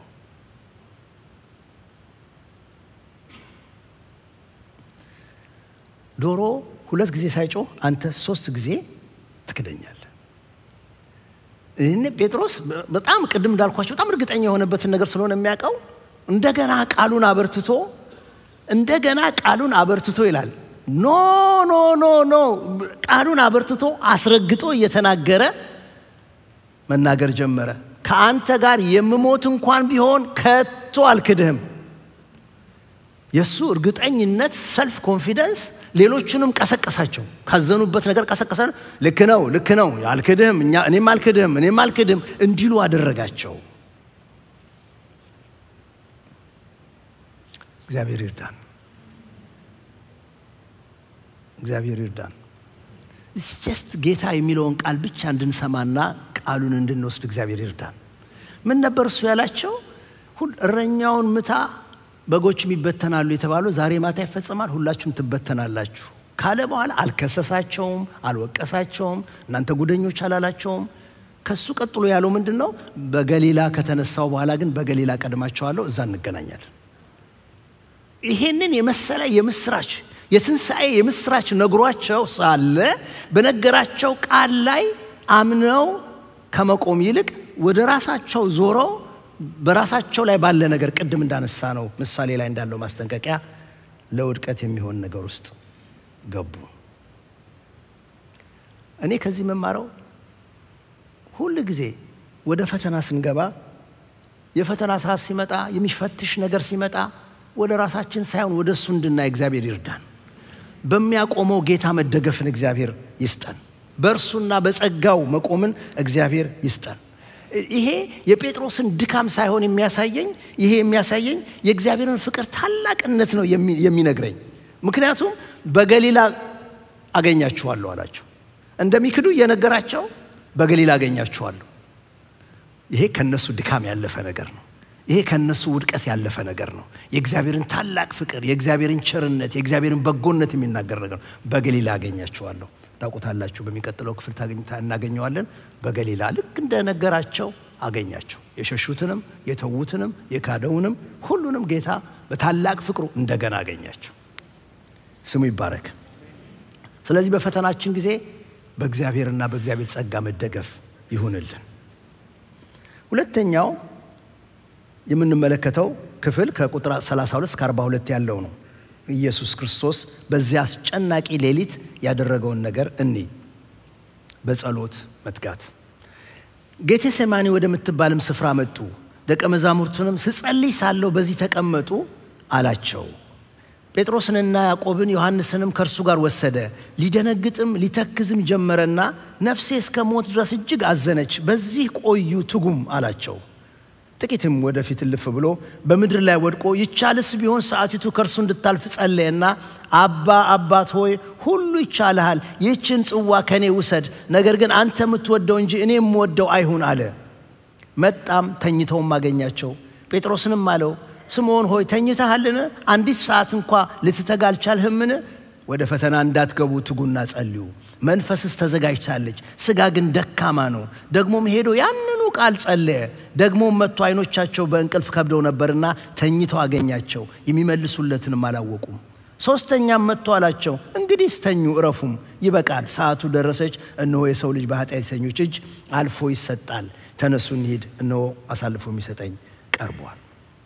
S1: ዶሮ ሁለት ጊዜ ሳይጮህ አንተ ሶስት ጊዜ ትክደኛለህ። ይህን ጴጥሮስ በጣም ቅድም እንዳልኳቸው በጣም እርግጠኛ የሆነበትን ነገር ስለሆነ የሚያውቀው እንደገና ቃሉን አበርትቶ እንደገና ቃሉን አበርትቶ ይላል። ኖ ኖ ኖ ኖ ቃሉን አበርትቶ አስረግጦ እየተናገረ መናገር ጀመረ። ከአንተ ጋር የምሞት እንኳን ቢሆን ከቶ አልክድህም። የእሱ እርግጠኝነት ሰልፍ ኮንፊደንስ ሌሎቹንም ቀሰቀሳቸው። ካዘኑበት ነገር ቀሰቀሰ። ልክ ነው ልክ ነው አልክድህም፣ እኔም አልክድህም፣ እኔም አልክድህም እንዲሉ አደረጋቸው። እግዚአብሔር ይርዳን። እግዚአብሔር ይርዳን። ጀስት ጌታ የሚለውን ቃል ብቻ እንድንሰማና ቃሉን እንድንወስድ እግዚአብሔር ይርዳን። ምን ነበር እሱ ያላቸው? ሁል እረኛውን ምታ በጎችም ይበተናሉ የተባለው ዛሬ ማታ ይፈጸማል፣ ሁላችሁም ትበተናላችሁ ካለ በኋላ አልከሰሳቸውም፣ አልወቀሳቸውም፣ እናንተ ጉደኞች አላላቸውም። ከሱ ቀጥሎ ያለው ምንድን ነው? በገሊላ ከተነሳው በኋላ ግን በገሊላ ቀድማቸዋለሁ፣ እዛ እንገናኛለን። ይሄንን የመሰለ የምስራች የትንሣኤ የምስራች ነግሯቸው ሳለ በነገራቸው ቃል ላይ አምነው ከመቆም ይልቅ ወደ ራሳቸው ዞረው በራሳቸው ላይ ባለ ነገር ቅድም እንዳነሳ ነው ምሳሌ ላይ እንዳለው ማስጠንቀቂያ ለውድቀት የሚሆን ነገር ውስጥ ገቡ። እኔ ከዚህ መማረው ሁል ጊዜ ወደ ፈተና ስንገባ የፈተና ሰዓት ሲመጣ የሚፈትሽ ነገር ሲመጣ ወደ ራሳችን ሳይሆን ወደ እሱ እንድናይ እግዚአብሔር ይርዳን። በሚያቆመው ጌታ መደገፍን እግዚአብሔር ይስጠን። በእርሱና በጸጋው መቆምን እግዚአብሔር ይስጠን። ይሄ የጴጥሮስን ድካም ሳይሆን የሚያሳየኝ ይሄ የሚያሳየኝ የእግዚአብሔርን ፍቅር ታላቅነት ነው የሚነግረኝ። ምክንያቱም በገሊላ አገኛችኋለሁ አላቸው። እንደሚክዱ እየነገራቸው በገሊላ አገኛችኋለሁ። ይሄ ከነሱ ድካም ያለፈ ነገር ነው። ይሄ ከነሱ ውድቀት ያለፈ ነገር ነው። የእግዚአብሔርን ታላቅ ፍቅር፣ የእግዚአብሔርን ቸርነት፣ የእግዚአብሔርን በጎነት የሚናገር ነገር ነው። በገሊላ አገኛችኋለሁ። ታውቁታላችሁ። በሚቀጥለው ክፍል እናገኘዋለን። በገሊላ ልክ እንደነገራቸው አገኛቸው። የሸሹትንም፣ የተዉትንም፣ የካደውንም ሁሉንም ጌታ በታላቅ ፍቅሩ እንደገና አገኛቸው። ስሙ ይባረክ። ስለዚህ በፈተናችን ጊዜ በእግዚአብሔርና በእግዚአብሔር ጸጋ መደገፍ ይሁንልን። ሁለተኛው የምንመለከተው ክፍል ከቁጥር 32 እስከ 42 ያለው ነው። ኢየሱስ ክርስቶስ በዚያ አስጨናቂ ሌሊት ያደረገውን ነገር እኒ በጸሎት መትጋት። ጌቴሴማኒ ወደምትባልም ስፍራ መጡ። ደቀ መዛሙርቱንም ስጸልይ ሳለሁ በዚህ ተቀመጡ አላቸው። ጴጥሮስንና ያዕቆብን ዮሐንስንም ከእርሱ ጋር ወሰደ። ሊደነግጥም ሊተክዝም ጀመረና ነፍሴ እስከ ሞት ድረስ እጅግ አዘነች፣ በዚህ ቆዩ ትጉም አላቸው። ጥቂትም ወደፊት እልፍ ብሎ በምድር ላይ ወድቆ ይቻልስ ቢሆን ሰዓቲቱ ከእርሱ እንድታልፍ ጸለየና አባ አባት ሆይ ሁሉ ይቻልሃል፣ ይህችን ጽዋ ከእኔ ውሰድ፣ ነገር ግን አንተ የምትወደው እንጂ እኔ የምወደው አይሁን አለ። መጣም ተኝተውም አገኛቸው። ጴጥሮስንም አለው ስምዖን ሆይ ተኝተሃልን? አንዲት ሰዓት እንኳ ልትተጋ አልቻልህምን? ወደ ፈተና እንዳትገቡ ትጉና ጸልዩ። መንፈስስ ተዘጋጅታለች፣ ሥጋ ግን ደካማ ነው። ደግሞም ሄዶ ያንኑ ቃል ጸለየ። ደግሞም መጥቶ ዓይኖቻቸው በእንቅልፍ ከብደው ነበርና ተኝተው አገኛቸው፣ የሚመልሱለትንም አላወቁም። ሦስተኛም መጥቶ አላቸው፣ እንግዲህ ስተኙ እረፉም፣ ይበቃል፣ ሰዓቱ ደረሰች። እነሆ የሰው ልጅ በኃጢአተኞች እጅ አልፎ ይሰጣል። ተነሱ እንሂድ፣ እነሆ አሳልፎ የሚሰጠኝ ቀርቧል።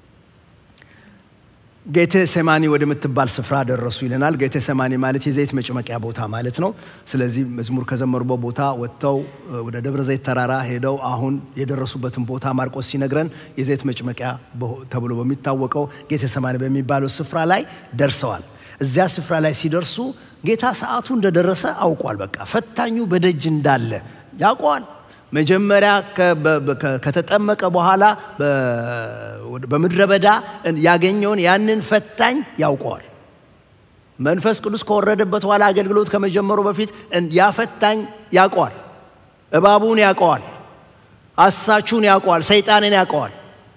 S1: ጌቴ ሰማኒ ወደምትባል ስፍራ ደረሱ ይለናል። ጌቴ ሰማኒ ማለት የዘይት መጭመቂያ ቦታ ማለት ነው። ስለዚህ መዝሙር ከዘመሩበት ቦታ ወጥተው ወደ ደብረ ዘይት ተራራ ሄደው አሁን የደረሱበትን ቦታ ማርቆስ ሲነግረን የዘይት መጭመቂያ ተብሎ በሚታወቀው ጌቴ ሰማኒ በሚባለው ስፍራ ላይ ደርሰዋል። እዚያ ስፍራ ላይ ሲደርሱ ጌታ ሰዓቱ እንደደረሰ አውቋል። በቃ ፈታኙ በደጅ እንዳለ ያውቀዋል። መጀመሪያ ከተጠመቀ በኋላ በምድረ በዳ ያገኘውን ያንን ፈታኝ ያውቀዋል። መንፈስ ቅዱስ ከወረደበት በኋላ አገልግሎት ከመጀመሩ በፊት ያ ፈታኝ ያውቀዋል። እባቡን ያውቀዋል። አሳቹን ያውቀዋል። ሰይጣንን ያውቀዋል።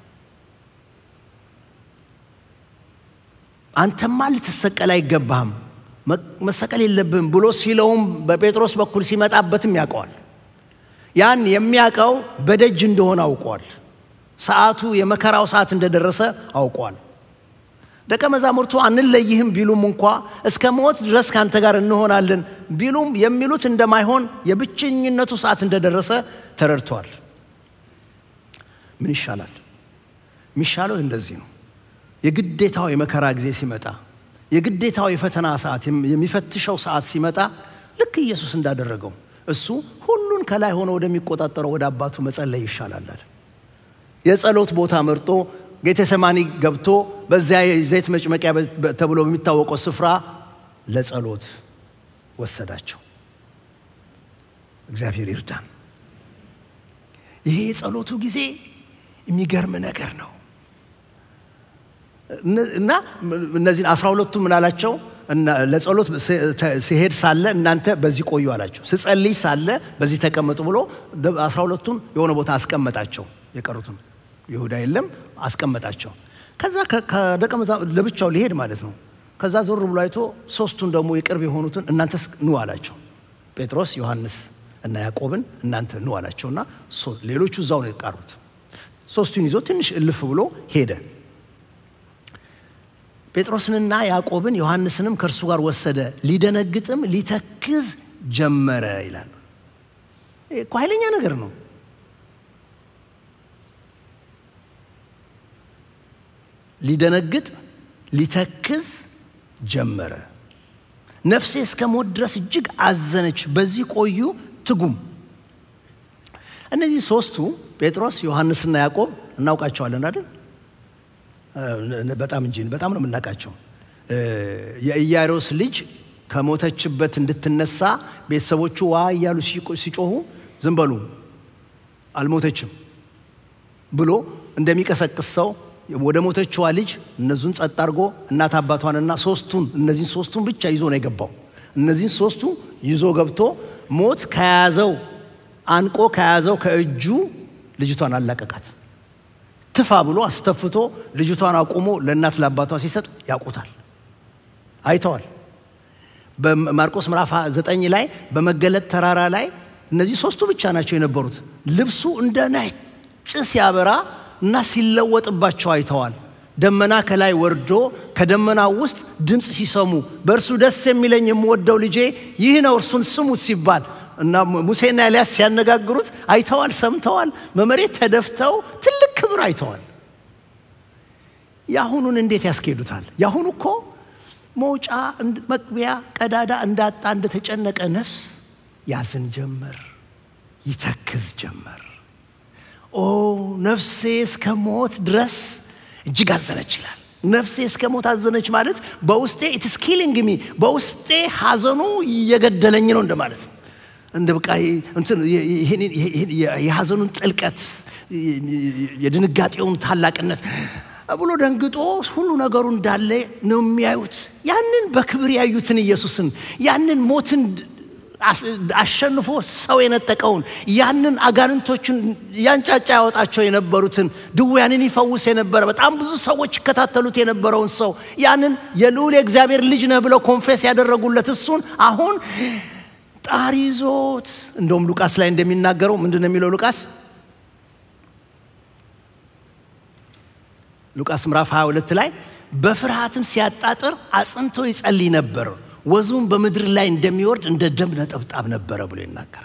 S1: አንተማ ልትሰቀል አይገባህም፣ መሰቀል የለብህም ብሎ ሲለውም በጴጥሮስ በኩል ሲመጣበትም ያውቀዋል። ያን የሚያውቀው በደጅ እንደሆነ አውቋል። ሰዓቱ የመከራው ሰዓት እንደደረሰ አውቋል። ደቀ መዛሙርቱ አንለይህም ቢሉም እንኳ እስከ ሞት ድረስ ከአንተ ጋር እንሆናለን ቢሉም የሚሉት እንደማይሆን የብቸኝነቱ ሰዓት እንደደረሰ ተረድቷል። ምን ይሻላል? የሚሻለው እንደዚህ ነው። የግዴታው የመከራ ጊዜ ሲመጣ፣ የግዴታው የፈተና ሰዓት የሚፈትሸው ሰዓት ሲመጣ ልክ ኢየሱስ እንዳደረገው እሱ ሁሉን ከላይ ሆኖ ወደሚቆጣጠረው ወደ አባቱ መጸለይ ይሻላል። የጸሎት ቦታ መርጦ ጌቴሰማኒ ገብቶ በዚያ የዘይት መጭመቂያ ተብሎ በሚታወቀው ስፍራ ለጸሎት ወሰዳቸው። እግዚአብሔር ይርዳን። ይሄ የጸሎቱ ጊዜ የሚገርም ነገር ነው እና እነዚህን አስራ ሁለቱ ምን አላቸው? ለጸሎት ሲሄድ ሳለ እናንተ በዚህ ቆዩ አላቸው። ስጸልይ ሳለ በዚህ ተቀመጡ ብሎ አስራ ሁለቱን የሆነ ቦታ አስቀመጣቸው። የቀሩትን ይሁዳ የለም አስቀመጣቸው። ከዛ ከደቀ መዛሙርት ለብቻው ሊሄድ ማለት ነው። ከዛ ዞር ብሎ አይቶ ሶስቱን ደግሞ የቅርብ የሆኑትን እናንተ ኑ አላቸው። ጴጥሮስ፣ ዮሐንስ እና ያዕቆብን እናንተ ኑ አላቸውና ሌሎቹ እዛው ነው የቀሩት። ሶስቱን ይዞ ትንሽ እልፍ ብሎ ሄደ። ጴጥሮስንና ያዕቆብን ዮሐንስንም ከእርሱ ጋር ወሰደ። ሊደነግጥም ሊተክዝ ጀመረ ይላል። እኮ ኃይለኛ ነገር ነው። ሊደነግጥ ሊተክዝ ጀመረ። ነፍሴ እስከ ሞት ድረስ እጅግ አዘነች። በዚህ ቆዩ ትጉም። እነዚህ ሶስቱ ጴጥሮስ፣ ዮሐንስና ያዕቆብ እናውቃቸዋለን አይደል? በጣም እንጂ በጣም ነው የምናውቃቸው። የኢያሮስ ልጅ ከሞተችበት እንድትነሳ ቤተሰቦቹ ዋ እያሉ ሲጮሁ ዝም በሉ አልሞተችም ብሎ እንደሚቀሰቅስ ሰው ወደ ሞተችዋ ልጅ እነዙን ጸጥ አድርጎ እናት አባቷንና ሶስቱን እነዚህን ሶስቱን ብቻ ይዞ ነው የገባው። እነዚህን ሶስቱ ይዞ ገብቶ ሞት ከያዘው አንቆ ከያዘው ከእጁ ልጅቷን አላቀቃት። ትፋ ብሎ አስተፍቶ ልጅቷን አቁሞ ለእናት ለአባቷ ሲሰጥ ያውቁታል፣ አይተዋል። በማርቆስ ምዕራፍ ዘጠኝ ላይ በመገለጥ ተራራ ላይ እነዚህ ሶስቱ ብቻ ናቸው የነበሩት። ልብሱ እንደ ነጭ ሲያበራ እና ሲለወጥባቸው አይተዋል። ደመና ከላይ ወርዶ ከደመና ውስጥ ድምፅ ሲሰሙ በእርሱ ደስ የሚለኝ የምወደው ልጄ ይህ ነው እርሱን ስሙት ሲባል እና ሙሴና ኤልያስ ሲያነጋግሩት አይተዋል፣ ሰምተዋል። በመሬት ተደፍተው ትልቅ ክብር አይተዋል። የአሁኑን እንዴት ያስኬዱታል? የአሁኑ እኮ መውጫ መግቢያ ቀዳዳ እንዳጣ እንደተጨነቀ ነፍስ ያዝን ጀመር፣ ይተክዝ ጀመር። ኦ ነፍሴ እስከ ሞት ድረስ እጅግ አዘነች ይላል። ነፍሴ እስከ ሞት አዘነች ማለት በውስጤ ኢትስ ኪሊንግ ሚ በውስጤ ሐዘኑ እየገደለኝ ነው እንደማለት ነው። እንደ በቃ የሐዘኑን ጥልቀት የድንጋጤውን ታላቅነት ብሎ ደንግጦ ሁሉ ነገሩ እንዳለ ነው የሚያዩት። ያንን በክብር ያዩትን ኢየሱስን ያንን ሞትን አሸንፎ ሰው የነጠቀውን ያንን አጋንንቶችን ያንጫጫ ያወጣቸው የነበሩትን ድውያንን ይፈውስ የነበረ በጣም ብዙ ሰዎች ይከታተሉት የነበረውን ሰው ያንን የልዑል የእግዚአብሔር ልጅ ነህ ብለው ኮንፌስ ያደረጉለት እሱን አሁን ጣር ይዞት እንደውም ሉቃስ ላይ እንደሚናገረው ምንድን ነው የሚለው ሉቃስ ሉቃስ ምዕራፍ 22 ላይ በፍርሃትም ሲያጣጥር አጽንቶ ይጸልይ ነበር፣ ወዙም በምድር ላይ እንደሚወርድ እንደ ደም ነጠብጣብ ነበረ ብሎ ይናገራል።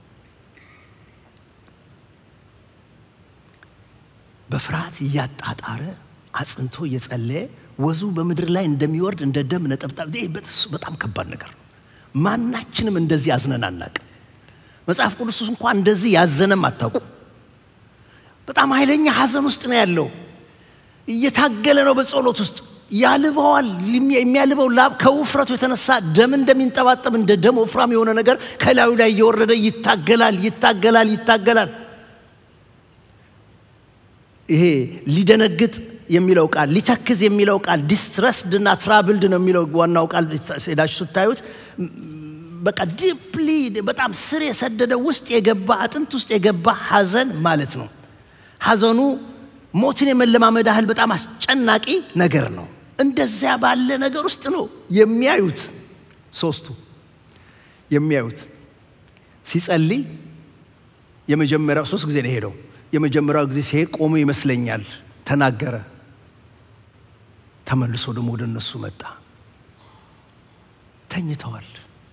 S1: በፍርሃት እያጣጣረ አጽንቶ እየጸለየ ወዙ በምድር ላይ እንደሚወርድ እንደ ደም ነጠብጣብ። ይህ በጣም ከባድ ነገር ነው። ማናችንም እንደዚህ አዝነን አናቅም። መጽሐፍ ቅዱስ እንኳን እንደዚህ ያዘነም አታውቁ። በጣም ኃይለኛ ሐዘን ውስጥ ነው ያለው። እየታገለ ነው በጸሎት ውስጥ ያልበዋል። የሚያልበው ላብ ከውፍረቱ የተነሳ ደም እንደሚንጠባጠብ እንደ ደም ወፍራም የሆነ ነገር ከላዩ ላይ እየወረደ ይታገላል፣ ይታገላል፣ ይታገላል። ይሄ ሊደነግጥ የሚለው ቃል ሊተክዝ የሚለው ቃል ዲስትረስድ እና ትራብልድ ነው የሚለው ዋናው ቃል ሄዳችሁ ስታዩት በቃ ዲፕሊ በጣም ስር የሰደደ ውስጥ የገባ አጥንት ውስጥ የገባ ሐዘን ማለት ነው። ሐዘኑ ሞትን የመለማመድ ያህል በጣም አስጨናቂ ነገር ነው። እንደዚያ ባለ ነገር ውስጥ ነው የሚያዩት ሶስቱ የሚያዩት ሲጸልይ የመጀመሪያው ሶስት ጊዜ ነው ሄደው የመጀመሪያው ጊዜ ሲሄድ ቆሞ ይመስለኛል ተናገረ። ተመልሶ ደግሞ ወደ እነሱ መጣ። ተኝተዋል።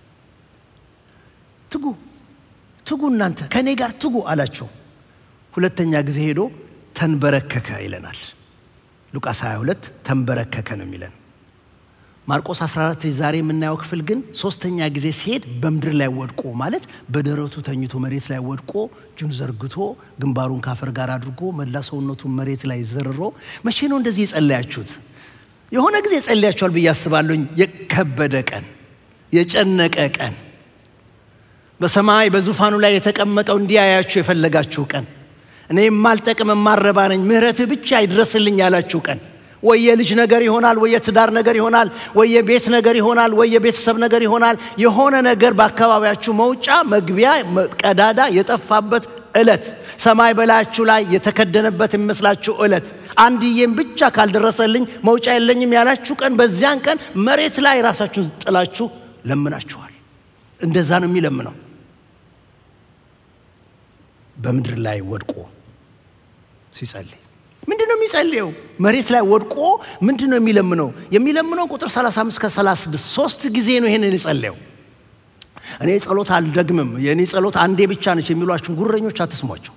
S1: ትጉ ትጉ፣ እናንተ ከእኔ ጋር ትጉ አላቸው። ሁለተኛ ጊዜ ሄዶ ተንበረከከ ይለናል። ሉቃስ 22 ተንበረከከ ነው የሚለን። ማርቆስ 14 ዛሬ የምናየው ክፍል ግን ሶስተኛ ጊዜ ሲሄድ በምድር ላይ ወድቆ ማለት በደረቱ ተኝቶ መሬት ላይ ወድቆ እጁን ዘርግቶ ግንባሩን ካፈር ጋር አድርጎ መላ ሰውነቱን መሬት ላይ ዘርሮ መቼ ነው እንደዚህ የጸለያችሁት? የሆነ ጊዜ ጸልያችኋል ብዬ አስባለሁኝ። የከበደ ቀን፣ የጨነቀ ቀን፣ በሰማይ በዙፋኑ ላይ የተቀመጠው እንዲያያችሁ የፈለጋችሁ ቀን፣ እኔ የማልጠቅም የማረባ ነኝ፣ ምሕረትህ ብቻ ይድረስልኝ ያላችሁ ቀን ወይ የልጅ ነገር ይሆናል፣ ወይ የትዳር ነገር ይሆናል፣ ወይ የቤት ነገር ይሆናል፣ ወይ የቤተሰብ ነገር ይሆናል። የሆነ ነገር በአካባቢያችሁ መውጫ መግቢያ ቀዳዳ የጠፋበት ዕለት፣ ሰማይ በላያችሁ ላይ የተከደነበት የሚመስላችሁ ዕለት፣ አንድዬም ብቻ ካልደረሰልኝ መውጫ የለኝም ያላችሁ ቀን፣ በዚያን ቀን መሬት ላይ ራሳችሁን ጥላችሁ ለምናችኋል። እንደዛ ነው የሚለምነው በምድር ላይ ወድቆ ሲጸልይ ምንድን ነው የሚጸልየው? መሬት ላይ ወድቆ ምንድን ነው የሚለምነው? የሚለምነው ቁጥር 35 ከ36 ሶስት ጊዜ ነው ይሄንን የጸለየው። እኔ ጸሎት አልደግምም፣ የእኔ ጸሎት አንዴ ብቻ ነች የሚሏችሁን ጉረኞች አትስሟቸው።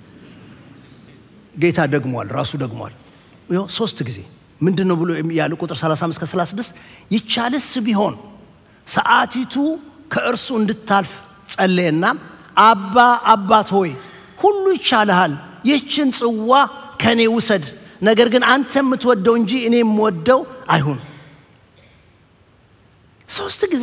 S1: ጌታ ደግሟል፣ ራሱ ደግሟል። ሶስት ጊዜ ምንድን ነው ብሎ ያለ ቁጥር 35 ከ36 ይቻልስ ቢሆን ሰዓቲቱ ከእርሱ እንድታልፍ ጸለየና አባ አባት ሆይ ሁሉ ይቻልሃል፣ ይህችን ጽዋ ከእኔ ውሰድ፣ ነገር ግን አንተ የምትወደው እንጂ እኔ የምወደው አይሁን። ሶስት ጊዜ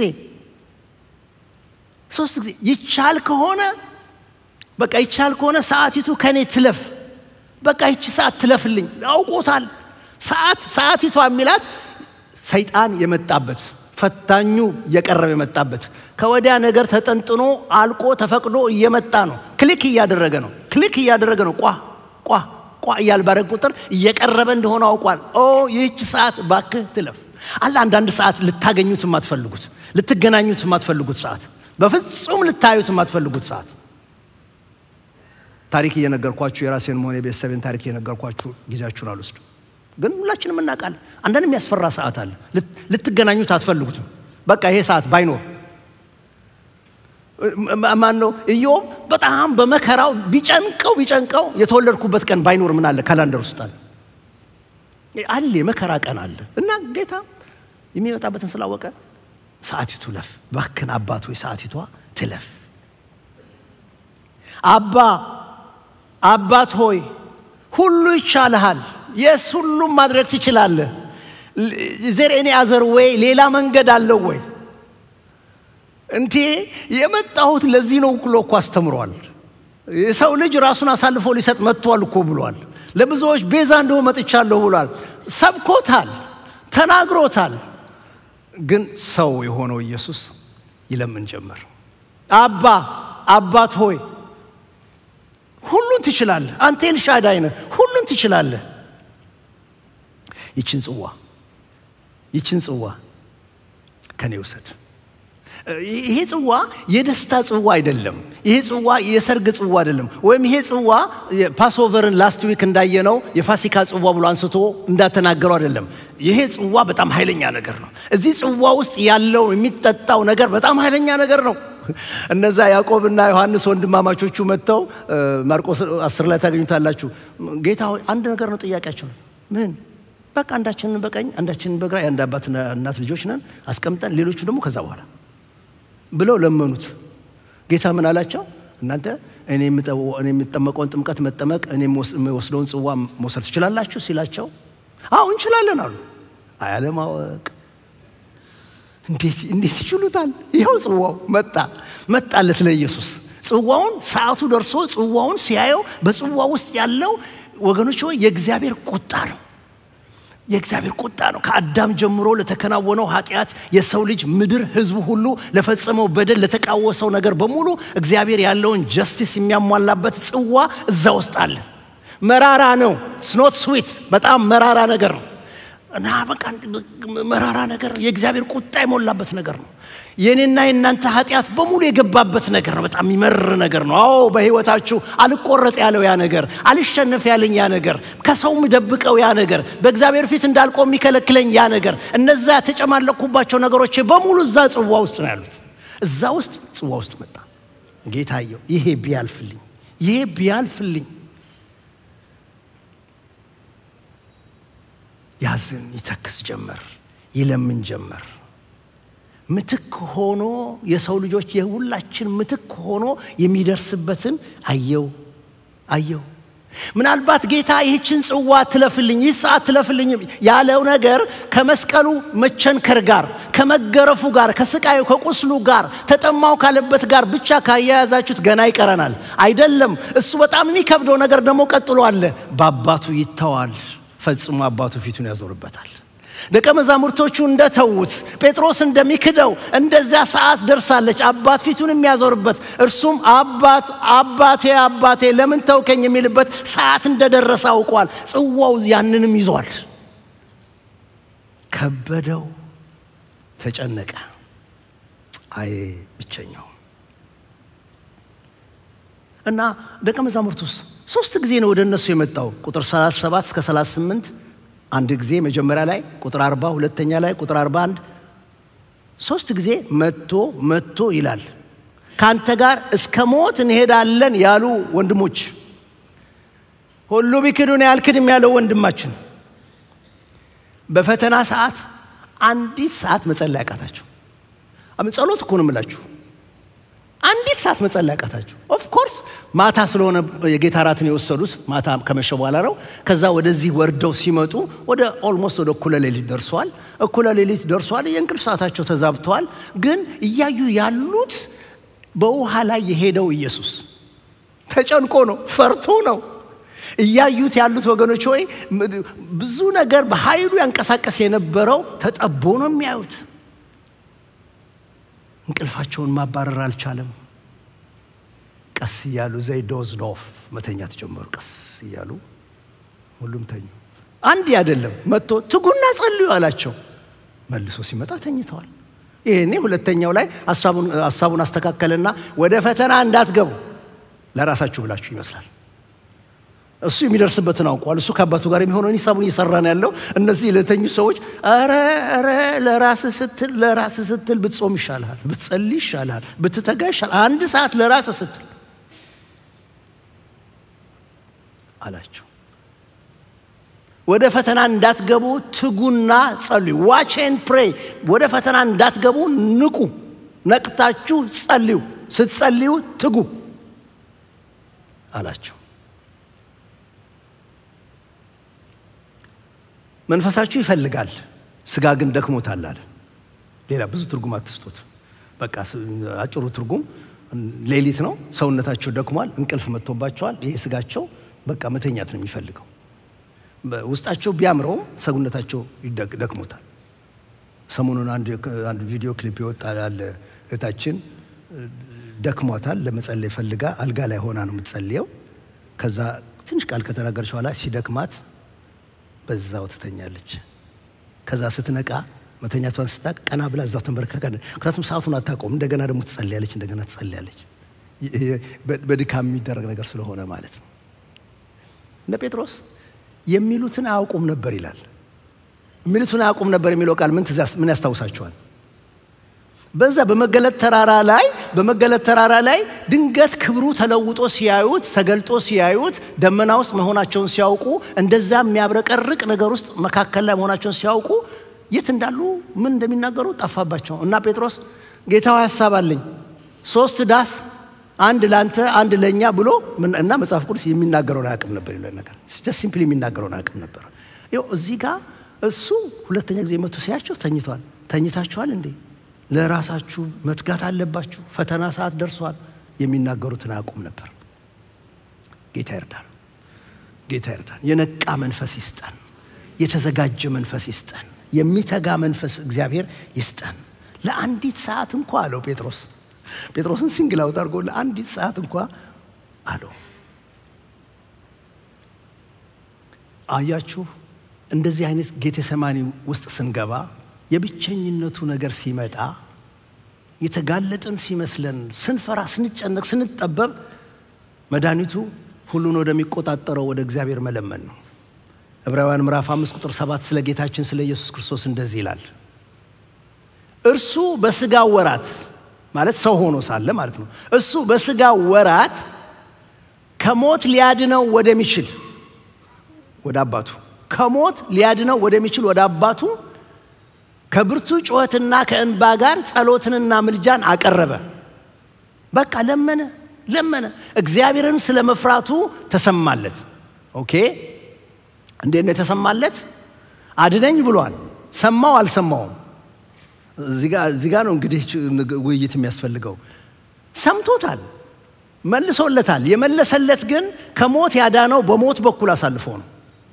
S1: ሶስት ጊዜ ይቻል ከሆነ በቃ ይቻል ከሆነ ሰዓቲቱ ከእኔ ትለፍ፣ በቃ ይቺ ሰዓት ትለፍልኝ። አውቆታል። ሰዓት ሰዓቲቷ የሚላት ሰይጣን የመጣበት ፈታኙ እየቀረበ የመጣበት ከወዲያ ነገር ተጠንጥኖ አልቆ ተፈቅዶ እየመጣ ነው። ክሊክ እያደረገ ነው። ክሊክ እያደረገ ነው። ቋ ቋ ቋ እያል ባረግ ቁጥር እየቀረበ እንደሆነ አውቋል። ኦ ይህች ሰዓት ባክህ ትለፍ። አለ አንዳንድ ሰዓት ልታገኙት የማትፈልጉት ልትገናኙት የማትፈልጉት ሰዓት፣ በፍጹም ልታዩት የማትፈልጉት ሰዓት። ታሪክ እየነገርኳችሁ የራሴን መሆን የቤተሰቤን ታሪክ እየነገርኳችሁ ጊዜያችሁን አልወስድም። ግን ሁላችንም እናውቃለን። አንዳንድ የሚያስፈራ ሰዓት አለ። ልትገናኙት አትፈልጉትም። በቃ ይሄ ሰዓት ባይኖር ማን ነው ኢዮብ በጣም በመከራው ቢጨንቀው ቢጨንቀው የተወለድኩበት ቀን ባይኖር ምን አለ ካላንደር ውስጥ አለ አለ የመከራ ቀን አለ እና ጌታ የሚመጣበትን ስላወቀ ሰዓቲቱ ለፍ ባክን አባት ሆይ ሰዓቲቷ ትለፍ አባ አባት ሆይ ሁሉ ይቻልሃል የስ ሁሉም ማድረግ ትችላለህ ዘር ኤኒ አዘር ወይ ሌላ መንገድ አለው ወይ እንቴ የመጣሁት ለዚህ ነው ብሎ እኮ አስተምሯል። የሰው ልጅ ራሱን አሳልፎ ሊሰጥ መጥቷል እኮ ብሏል። ለብዙዎች ቤዛ እንደሆ መጥቻለሁ ብሏል። ሰብኮታል፣ ተናግሮታል። ግን ሰው የሆነው ኢየሱስ ይለምን ጀመር። አባ አባት ሆይ ሁሉን ትችላለህ፣ አንተ ኤልሻዳይ ነህ፣ ሁሉን ትችላለህ። ይችን ጽዋ ይችን ጽዋ ከኔ ውሰድ ይሄ ጽዋ የደስታ ጽዋ አይደለም። ይሄ ጽዋ የሰርግ ጽዋ አይደለም። ወይም ይሄ ጽዋ ፓስኦቨርን ላስት ዊክ እንዳየነው የፋሲካ ጽዋ ብሎ አንስቶ እንዳተናገረው አይደለም። ይሄ ጽዋ በጣም ኃይለኛ ነገር ነው። እዚህ ጽዋ ውስጥ ያለው የሚጠጣው ነገር በጣም ኃይለኛ ነገር ነው። እነዛ ያዕቆብና ዮሐንስ ወንድማማቾቹ መጥተው ማርቆስ አስር ላይ ታገኙታላችሁ። ጌታ ሆይ አንድ ነገር ነው ጥያቄያቸው። ምን? በቃ አንዳችንን በቀኝ አንዳችንን በግራ የአንድ አባት እናት ልጆች ነን አስቀምጠን፣ ሌሎቹ ደግሞ ከዛ በኋላ ብለው ለመኑት። ጌታ ምን አላቸው? እናንተ እኔ የምጠመቀውን ጥምቀት መጠመቅ እኔ የምወስደውን ጽዋ መውሰድ ትችላላችሁ ሲላቸው፣ አዎ እንችላለን አሉ። አያለማወቅ እንዴት እንዴት ይችሉታል? ይኸው ጽዋው መጣ መጣለት ለኢየሱስ። ጽዋውን ሰዓቱ ደርሶ ጽዋውን ሲያየው በጽዋ ውስጥ ያለው ወገኖች ሆይ የእግዚአብሔር ቁጣ ነው። የእግዚአብሔር ቁጣ ነው። ከአዳም ጀምሮ ለተከናወነው ኃጢአት የሰው ልጅ ምድር፣ ህዝቡ ሁሉ ለፈጸመው በደል፣ ለተቃወሰው ነገር በሙሉ እግዚአብሔር ያለውን ጀስቲስ የሚያሟላበት ጽዋ እዛ ውስጥ አለ። መራራ ነው። ስኖት ስዊት በጣም መራራ ነገር ነው እና በቃ መራራ ነገር የእግዚአብሔር ቁጣ የሞላበት ነገር ነው። የእኔና የእናንተ ኃጢአት በሙሉ የገባበት ነገር ነው። በጣም የሚመር ነገር ነው። አዎ በህይወታችሁ አልቆረጥ ያለው ያ ነገር፣ አልሸነፍ ያለኝ ያ ነገር፣ ከሰው ምደብቀው ያ ነገር፣ በእግዚአብሔር ፊት እንዳልቆም የሚከለክለኝ ያ ነገር፣ እነዛ የተጨማለኩባቸው ነገሮች በሙሉ እዛ ጽዋ ውስጥ ነው ያሉት። እዛ ውስጥ ጽዋ ውስጥ መጣ። ጌታየው ይሄ ቢያልፍልኝ፣ ይሄ ቢያልፍልኝ ያዝን ይተክስ ጀመር፣ ይለምን ጀመር። ምትክ ሆኖ የሰው ልጆች የሁላችን ምትክ ሆኖ የሚደርስበትን አየው አየው። ምናልባት ጌታ ይህችን ጽዋ ትለፍልኝ፣ ይህ ሰዓት ትለፍልኝ ያለው ነገር ከመስቀሉ መቸንከር ጋር፣ ከመገረፉ ጋር፣ ከስቃዩ ከቁስሉ ጋር፣ ተጠማው ካለበት ጋር ብቻ ካያያዛችሁት ገና ይቀረናል። አይደለም። እሱ በጣም የሚከብደው ነገር ደግሞ ቀጥሎ አለ። በአባቱ ይተዋል፣ ፈጽሞ አባቱ ፊቱን ያዞርበታል። ደቀ መዛሙርቶቹ እንደተዉት ጴጥሮስ እንደሚክደው እንደዚያ ሰዓት ደርሳለች። አባት ፊቱን የሚያዞርበት እርሱም አባት አባቴ አባቴ ለምን ተውከኝ የሚልበት ሰዓት እንደደረሰ አውቋል። ጽዋው ያንንም ይዟል። ከበደው፣ ተጨነቀ። አይ ብቸኛው እና ደቀ መዛሙርቱስ ሶስት ጊዜ ነው ወደ እነሱ የመጣው ቁጥር 37 እስከ 38 አንድ ጊዜ መጀመሪያ ላይ ቁጥር 40 ሁለተኛ ላይ ቁጥር 41 ሶስት ጊዜ መጥቶ መጥቶ ይላል። ከአንተ ጋር እስከ ሞት እንሄዳለን ያሉ ወንድሞች ሁሉ ቢክዱን ያልክድም ያለው ወንድማችን በፈተና ሰዓት አንዲት ሰዓት መጸለይ አቃታቸው። ጸሎት እኮ ነው የምላችሁ። አንዲት ሰዓት መጸለይ አቃታቸው። ኦፍኮርስ ማታ ስለሆነ የጌታ እራትን የወሰዱት ማታ ከመሸ በኋላ ነው። ከዛ ወደዚህ ወርደው ሲመጡ ወደ ኦልሞስት ወደ እኩለ ሌሊት ደርሰዋል። እኩለ ሌሊት ደርሰዋል። የእንቅልፍ ሰዓታቸው ተዛብተዋል። ግን እያዩ ያሉት በውሃ ላይ የሄደው ኢየሱስ ተጨንቆ ነው፣ ፈርቶ ነው እያዩት ያሉት ወገኖች ሆይ ብዙ ነገር በኃይሉ ያንቀሳቀስ የነበረው ተጠቦ ነው የሚያዩት። እንቅልፋቸውን ማባረር አልቻለም። ቀስ እያሉ ዘይ ዶዝ ኦፍ መተኛት ጀመሩ። ቀስ እያሉ ሁሉም ተኙ። አንድ አይደለም መጥቶ ትጉና ጸልዩ አላቸው። መልሶ ሲመጣ ተኝተዋል። ይሄኔ ሁለተኛው ላይ ሀሳቡን አስተካከለና ወደ ፈተና እንዳትገቡ ለራሳችሁ ብላችሁ ይመስላል። እሱ የሚደርስበትን አውቋል። እሱ ከአባቱ ጋር የሚሆነውን ሂሳቡን እየሰራ ነው ያለው። እነዚህ ለተኙ ሰዎች ኧረ ኧረ ለራስ ስትል ለራስ ስትል ብትጾም ይሻልሃል፣ ብትጸልይ ይሻልሃል፣ ብትተጋ ይሻልሃል። አንድ ሰዓት ለራስ ስትል አላቸው። ወደ ፈተና እንዳትገቡ ትጉና ጸልዩ። ዋች ኤንድ ፕሬይ። ወደ ፈተና እንዳትገቡ ንቁ፣ ነቅታችሁ ጸልዩ። ስትጸልዩ ትጉ አላቸው። መንፈሳችሁ ይፈልጋል፣ ስጋ ግን ደክሞታል አለ። ሌላ ብዙ ትርጉም አትስጡት። በቃ አጭሩ ትርጉም ሌሊት ነው። ሰውነታቸው ደክሟል፣ እንቅልፍ መጥቶባቸዋል። ይሄ ስጋቸው በቃ መተኛት ነው የሚፈልገው። ውስጣቸው ቢያምረውም ሰውነታቸው ደክሞታል። ሰሞኑን አንድ ቪዲዮ ክሊፕ ይወጣ ያለ እህታችን ደክሟታል፣ ለመጸለይ ፈልጋ አልጋ ላይ ሆና ነው የምትጸልየው። ከዛ ትንሽ ቃል ከተናገረች በኋላ ሲደክማት በዛው ትተኛለች። ከዛ ስትነቃ መተኛቷን ስታቅ ቀና ብላ እዛው ተንበርከካ። ምክንያቱም ሰዓቱን አታውቀውም። እንደገና ደግሞ ትጸልያለች፣ እንደገና ትጸልያለች። በድካም የሚደረግ ነገር ስለሆነ ማለት ነው። እነ ጴጥሮስ የሚሉትን አያውቁም ነበር ይላል። የሚሉትን አያውቁም ነበር የሚለው ቃል ምን ያስታውሳቸዋል? በዛ በመገለጥ ተራራ ላይ በመገለጥ ተራራ ላይ ድንገት ክብሩ ተለውጦ ሲያዩት ተገልጦ ሲያዩት ደመና ውስጥ መሆናቸውን ሲያውቁ እንደዛ የሚያብረቀርቅ ነገር ውስጥ መካከል ላይ መሆናቸውን ሲያውቁ የት እንዳሉ ምን እንደሚናገሩ ጠፋባቸው እና ጴጥሮስ ጌታዊ ሀሳብ አለኝ ሶስት ዳስ አንድ ለአንተ አንድ ለእኛ ብሎ እና መጽሐፍ ቅዱስ የሚናገረውን አያውቅም ነበር ይለ ነገር ጀስት ሲምፕሊ የሚናገረውን አያውቅም ነበር። ይኸው እዚህ ጋር እሱ ሁለተኛ ጊዜ መቶ ሲያቸው ተኝቷል። ተኝታችኋል እንዴ? ለራሳችሁ መትጋት አለባችሁ፣ ፈተና ሰዓት ደርሷል። የሚናገሩትን አያውቁም ነበር። ጌታ ይርዳል። ጌታ ይርዳል። የነቃ መንፈስ ይስጠን። የተዘጋጀ መንፈስ ይስጠን። የሚተጋ መንፈስ እግዚአብሔር ይስጠን። ለአንዲት ሰዓት እንኳ አለው ጴጥሮስ ጴጥሮስን ሲንግል አውት አድርጎ ለአንዲት ሰዓት እንኳ አለው። አያችሁ፣ እንደዚህ አይነት ጌቴሰማኒ ውስጥ ስንገባ የብቸኝነቱ ነገር ሲመጣ የተጋለጥን ሲመስለን ስንፈራ፣ ስንጨነቅ፣ ስንጠበብ መድኃኒቱ ሁሉን ወደሚቆጣጠረው ወደ እግዚአብሔር መለመን ነው። ዕብራውያን ምዕራፍ አምስት ቁጥር ሰባት ስለ ጌታችን ስለ ኢየሱስ ክርስቶስ እንደዚህ ይላል። እርሱ በሥጋ ወራት ማለት ሰው ሆኖ ሳለ ማለት ነው። እሱ በሥጋ ወራት ከሞት ሊያድነው ወደሚችል ወደ አባቱ ከሞት ሊያድነው ወደሚችል ወደ አባቱ ከብርቱ ጩኸትና ከእንባ ጋር ጸሎትንና ምልጃን አቀረበ። በቃ ለመነ ለመነ። እግዚአብሔርን ስለ መፍራቱ ተሰማለት። ኦኬ እንዴት ነው የተሰማለት? አድነኝ ብሏል። ሰማው አልሰማውም? እዚህ ጋ ነው እንግዲህ ውይይት የሚያስፈልገው። ሰምቶታል፣ መልሶለታል። የመለሰለት ግን ከሞት ያዳነው በሞት በኩል አሳልፎ ነው።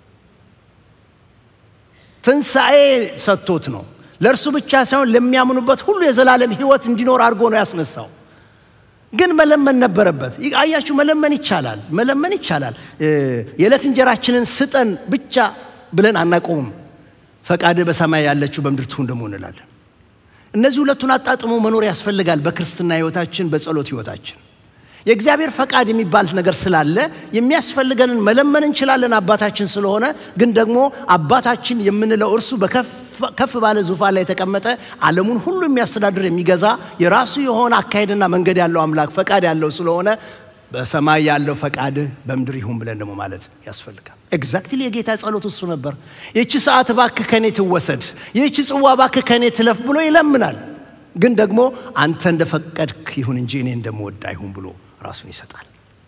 S1: ትንሣኤ ሰጥቶት ነው። ለእርሱ ብቻ ሳይሆን ለሚያምኑበት ሁሉ የዘላለም ሕይወት እንዲኖር አድርጎ ነው ያስነሳው። ግን መለመን ነበረበት። አያችሁ፣ መለመን ይቻላል፣ መለመን ይቻላል። የዕለት እንጀራችንን ስጠን ብቻ ብለን አናቆምም። ፈቃድህ በሰማይ ያለችው በምድር ትሁን ደግሞ እንላለን። እነዚህ ሁለቱን አጣጥሞ መኖር ያስፈልጋል በክርስትና ሕይወታችን፣ በጸሎት ሕይወታችን። የእግዚአብሔር ፈቃድ የሚባል ነገር ስላለ የሚያስፈልገንን መለመን እንችላለን አባታችን ስለሆነ። ግን ደግሞ አባታችን የምንለው እርሱ ከፍ ባለ ዙፋን ላይ የተቀመጠ ዓለሙን ሁሉ የሚያስተዳድር የሚገዛ የራሱ የሆነ አካሄድና መንገድ ያለው አምላክ ፈቃድ ያለው ስለሆነ በሰማይ ያለው ፈቃድ በምድር ይሁን ብለን ደግሞ ማለት ያስፈልጋል። ኤግዛክትሊ የጌታ ጸሎት እሱ ነበር። ይህቺ ሰዓት እባክህ ከኔ ትወሰድ፣ ይህቺ ጽዋ እባክህ ከኔ ትለፍ ብሎ ይለምናል። ግን ደግሞ አንተ እንደፈቀድክ ይሁን እንጂ እኔ እንደምወድ አይሁን ብሎ ራሱን ይሰጣል።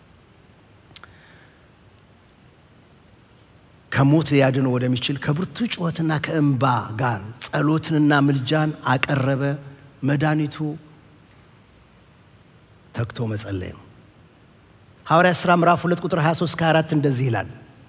S1: ከሞት ሊያድነው ወደሚችል ከብርቱ ጩኸትና ከእንባ ጋር ጸሎትንና ምልጃን አቀረበ። መድኃኒቱ ተግቶ መጸለይ ነው። ሐዋርያ ሥራ ምዕራፍ 2 ቁጥር 23 ከ4 እንደዚህ ይላል።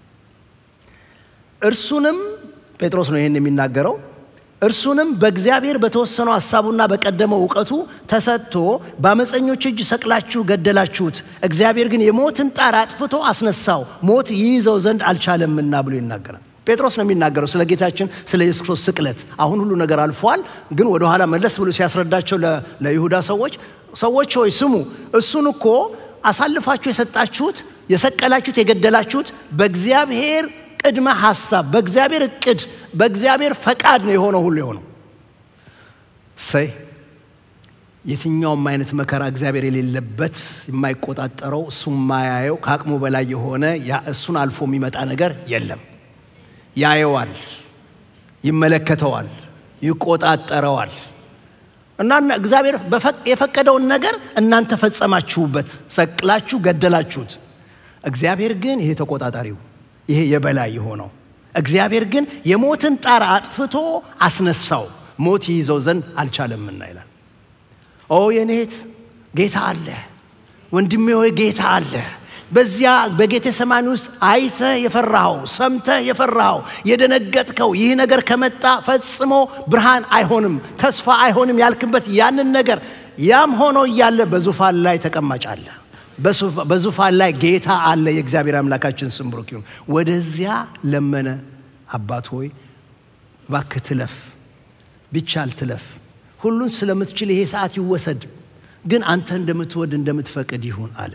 S1: እርሱንም ጴጥሮስ ነው ይህን የሚናገረው እርሱንም በእግዚአብሔር በተወሰነው ሐሳቡና በቀደመው እውቀቱ ተሰጥቶ በአመፀኞች እጅ ሰቅላችሁ ገደላችሁት፣ እግዚአብሔር ግን የሞትን ጣር አጥፍቶ አስነሳው፣ ሞት ይይዘው ዘንድ አልቻለምና ብሎ ይናገራል። ጴጥሮስ ነው የሚናገረው ስለ ጌታችን ስለ ኢየሱስ ክርስቶስ ስቅለት። አሁን ሁሉ ነገር አልፏል፣ ግን ወደኋላ መለስ ብሎ ሲያስረዳቸው ለይሁዳ ሰዎች ሰዎች ሆይ ስሙ፣ እሱን እኮ አሳልፋችሁ የሰጣችሁት የሰቀላችሁት የገደላችሁት በእግዚአብሔር ቅድመ ሐሳብ በእግዚአብሔር እቅድ በእግዚአብሔር ፈቃድ ነው የሆነው ሁሉ የሆነው። ሰይ የትኛውም አይነት መከራ እግዚአብሔር የሌለበት የማይቆጣጠረው እሱ የማያየው ከአቅሙ በላይ የሆነ እሱን አልፎ የሚመጣ ነገር የለም። ያየዋል፣ ይመለከተዋል፣ ይቆጣጠረዋል። እና እግዚአብሔር የፈቀደውን ነገር እናንተ ፈጸማችሁበት፣ ሰቅላችሁ ገደላችሁት። እግዚአብሔር ግን ይሄ ተቆጣጣሪው ይሄ የበላይ የሆነው እግዚአብሔር ግን የሞትን ጣር አጥፍቶ አስነሳው፣ ሞት ይይዘው ዘንድ አልቻለምና ይላል። ኦ የኔት ጌታ አለ፣ ወንድሜ ሆይ ጌታ አለ። በዚያ በጌቴ ሰማኒ ውስጥ አይተህ የፈራኸው ሰምተህ የፈራኸው የደነገጥከው ይህ ነገር ከመጣ ፈጽሞ ብርሃን አይሆንም፣ ተስፋ አይሆንም ያልክበት ያንን ነገር ያም ሆኖ እያለ በዙፋን ላይ ተቀማጭ አለ። በዙፋን ላይ ጌታ አለ። የእግዚአብሔር አምላካችን ስም ብሩክ ይሁን። ወደዚያ ለመነ። አባት ሆይ እባክህ ትለፍ፣ ቢቻል ትለፍ። ሁሉን ስለምትችል ይሄ ሰዓት ይወሰድ፣ ግን አንተ እንደምትወድ እንደምትፈቅድ ይሁን አለ።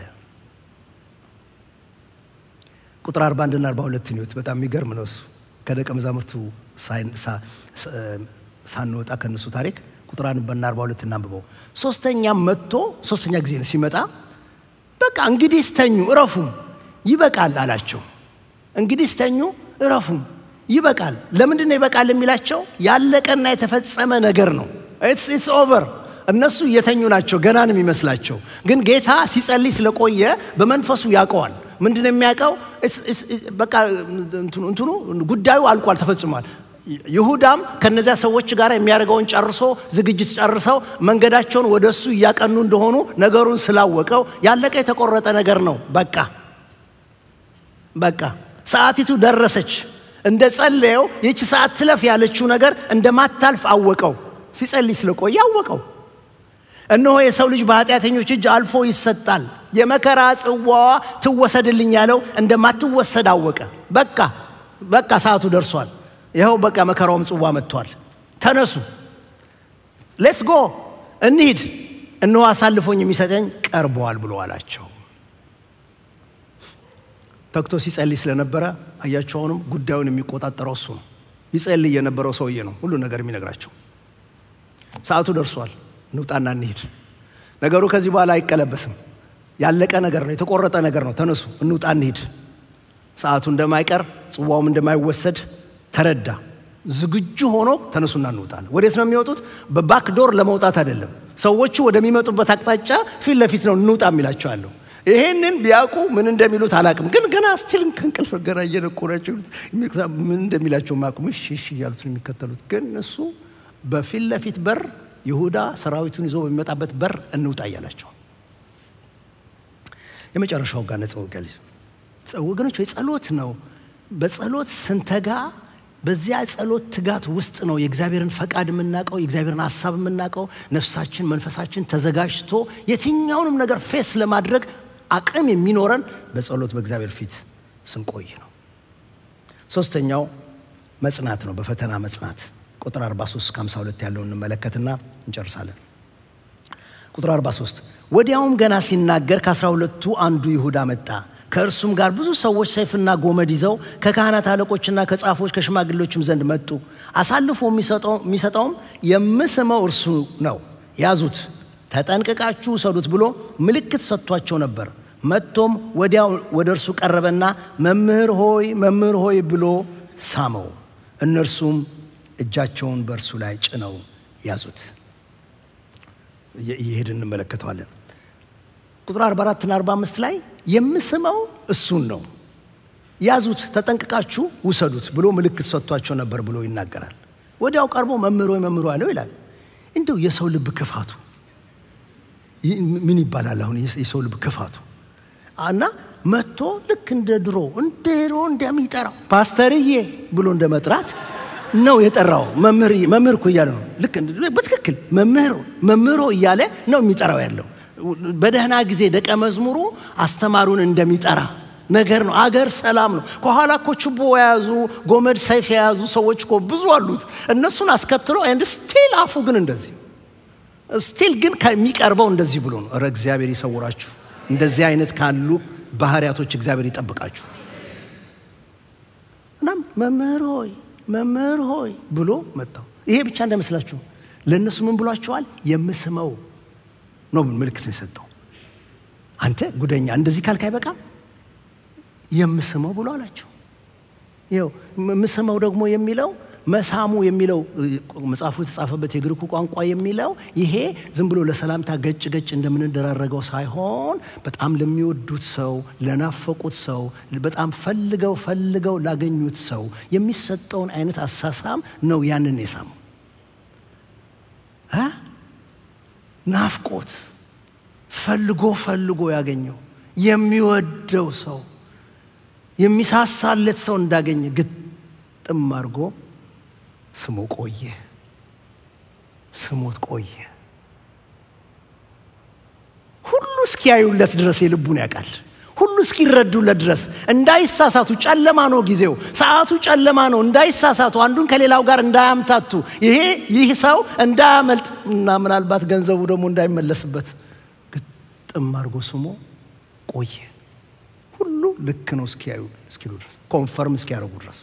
S1: ቁጥር 41 እና 42 ኒውት በጣም የሚገርም ነው እሱ ከደቀ መዛሙርቱ ሳንወጣ ከእነሱ ታሪክ ቁጥር አንድና 42 እናንብበው። ሶስተኛም መጥቶ ሶስተኛ ጊዜ ነው ሲመጣ፣ በቃ እንግዲህ ስተኙ እረፉም ይበቃል አላቸው። እንግዲህ ስተኙ እረፉም ይበቃል። ለምንድን ነው ይበቃል የሚላቸው? ያለቀና የተፈጸመ ነገር ነው። ኢትስ ኦቨር። እነሱ እየተኙ ናቸው፣ ገና ነው የሚመስላቸው። ግን ጌታ ሲጸልይ ስለቆየ በመንፈሱ ያውቀዋል። ምንድን ነው የሚያውቀው? በቃ እንትኑ ጉዳዩ አልቋል፣ ተፈጽሟል። ይሁዳም ከነዚያ ሰዎች ጋር የሚያደርገውን ጨርሶ ዝግጅት ጨርሰው መንገዳቸውን ወደ እሱ እያቀኑ እንደሆኑ ነገሩን ስላወቀው ያለቀ የተቆረጠ ነገር ነው። በቃ በቃ ሰዓቲቱ ደረሰች። እንደ ጸለየው ይቺ ሰዓት ትለፍ ያለችው ነገር እንደማታልፍ አወቀው። ሲጸልይ ስለቆየ አወቀው። እነሆ የሰው ልጅ በኃጢአተኞች እጅ አልፎ ይሰጣል፣ የመከራ ጽዋዋ ትወሰድልኝ ያለው እንደማትወሰድ አወቀ። በቃ በቃ ሰዓቱ ደርሷል። ይኸው በቃ መከራውም ጽዋ መጥቷል። ተነሱ፣ ሌትስ ጎ እንሂድ፣ እነሆ አሳልፎኝ የሚሰጠኝ ቀርበዋል ብሎ አላቸው። ተግቶ ሲጸልይ ስለነበረ አያቸው። አሁንም ጉዳዩን የሚቆጣጠረው እሱ ነው። ይጸልይ የነበረው ሰውዬ ነው ሁሉ ነገር የሚነግራቸው። ሰዓቱ ደርሷል፣ እንውጣና እንሂድ። ነገሩ ከዚህ በኋላ አይቀለበስም። ያለቀ ነገር ነው፣ የተቆረጠ ነገር ነው። ተነሱ፣ እንውጣ፣ እንሂድ። ሰዓቱ እንደማይቀር ጽዋውም እንደማይወሰድ ተረዳ። ዝግጁ ሆኖ ተነሱና እንውጣለን። ወዴት ነው የሚወጡት? በባክ ዶር ለመውጣት አይደለም። ሰዎቹ ወደሚመጡበት አቅጣጫ ፊት ለፊት ነው እንውጣ የሚላቸዋለሁ። ይሄንን ቢያውቁ ምን እንደሚሉት አላውቅም፣ ግን ገና ስቲል ከእንቅልፍ ገና እየነቁ ናቸው። ምን እንደሚላቸው ማቁም እሺ እሺ እያሉት ነው የሚከተሉት። ግን እሱ በፊት ለፊት በር ይሁዳ ሰራዊቱን ይዞ በሚመጣበት በር እንውጣ እያላቸው የመጨረሻው ጋር ነጽ ወገኖች ወይ ጸሎት ነው። በጸሎት ስንተጋ በዚያ ጸሎት ትጋት ውስጥ ነው የእግዚአብሔርን ፈቃድ የምናውቀው፣ የእግዚአብሔርን ሀሳብ የምናውቀው። ነፍሳችን መንፈሳችን ተዘጋጅቶ የትኛውንም ነገር ፌስ ለማድረግ አቅም የሚኖረን በጸሎት በእግዚአብሔር ፊት ስንቆይ ነው። ሶስተኛው መጽናት ነው፣ በፈተና መጽናት። ቁጥር 43 እስከ 52 ያለውን እንመለከትና እንጨርሳለን። ቁጥር 43 ወዲያውም ገና ሲናገር ከአስራ ሁለቱ አንዱ ይሁዳ መጣ። ከእርሱም ጋር ብዙ ሰዎች ሰይፍና ጎመድ ይዘው ከካህናት አለቆችና ከጻፎች ከሽማግሌዎችም ዘንድ መጡ። አሳልፎ የሚሰጠውም የምስመው እርሱ ነው፣ ያዙት፣ ተጠንቅቃችሁ ውሰዱት ብሎ ምልክት ሰጥቷቸው ነበር። መጥቶም ወዲያው ወደ እርሱ ቀረበና መምህር ሆይ መምህር ሆይ ብሎ ሳመው። እነርሱም እጃቸውን በእርሱ ላይ ጭነው ያዙት። እየሄድን እንመለከተዋለን። ቁጥር 44 እና 45 ላይ የምስመው እሱን ነው፣ ያዙት፣ ተጠንቅቃችሁ ውሰዱት ብሎ ምልክት ሰጥቷቸው ነበር ብሎ ይናገራል። ወዲያው ቀርቦ መምህር ሆይ መምህር አለው ይላል። እንደው የሰው ልብ ክፋቱ ምን ይባላል? አሁን የሰው ልብ ክፋቱ እና መጥቶ ልክ እንደ ድሮ እንደ ድሮ እንደሚጠራው ፓስተርዬ ብሎ እንደ መጥራት ነው የጠራው። መምህር መምህር እኮ እያለ ነው። ልክ በትክክል መምህር መምህሮ እያለ ነው የሚጠራው ያለው በደህና ጊዜ ደቀ መዝሙሩ አስተማሪውን እንደሚጠራ ነገር ነው። አገር ሰላም ነው። ከኋላ እኮ ችቦ የያዙ ጎመድ፣ ሰይፍ የያዙ ሰዎች እኮ ብዙ አሉት። እነሱን አስከትሎ ኤንድ ስቲል አፉ ግን እንደዚህ ስቲል ግን ከሚቀርበው እንደዚህ ብሎ ነው። ኧረ እግዚአብሔር ይሰውራችሁ። እንደዚህ አይነት ካሉ ባህሪያቶች እግዚአብሔር ይጠብቃችሁ። እናም መምህር ሆይ መምህር ሆይ ብሎ መጣው። ይሄ ብቻ እንዳይመስላችሁ ለእነሱ ምን ብሏቸዋል? የምስመው ነው ምልክት ነው የሰጠው። አንተ ጉደኛ እንደዚህ ካልክ አይበቃም፣ የምስመው ብሎ አላቸው። ይኸው ምስመው ደግሞ የሚለው መሳሙ የሚለው መጽሐፉ የተጻፈበት የግሪኩ ቋንቋ የሚለው ይሄ ዝም ብሎ ለሰላምታ ገጭ ገጭ እንደምንደራረገው ሳይሆን በጣም ለሚወዱት ሰው፣ ለናፈቁት ሰው፣ በጣም ፈልገው ፈልገው ላገኙት ሰው የሚሰጠውን አይነት አሳሳም ነው ያንን የሳመው ናፍቆት ፈልጎ ፈልጎ ያገኘው የሚወደው ሰው የሚሳሳለት ሰው እንዳገኘ ግጥም አድርጎ ስሞ ቆየ። ስሞት ቆየ። ሁሉ እስኪያዩለት ድረስ የልቡን ያውቃል። ሁሉ እስኪረዱለት ድረስ እንዳይሳሳቱ፣ ጨለማ ነው ጊዜው፣ ሰዓቱ ጨለማ ነው። እንዳይሳሳቱ፣ አንዱን ከሌላው ጋር እንዳያምታቱ፣ ይሄ ይህ ሰው እንዳያመልጥ እና ምናልባት ገንዘቡ ደግሞ እንዳይመለስበት ግጥም አድርጎ ስሞ ቆየ። ሁሉ ልክ ነው እስኪያዩ እስኪሉ ድረስ ኮንፈርም እስኪያደርጉ ድረስ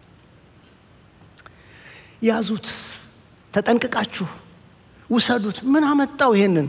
S1: ያዙት፣ ተጠንቅቃችሁ ውሰዱት። ምን አመጣው? ይሄንን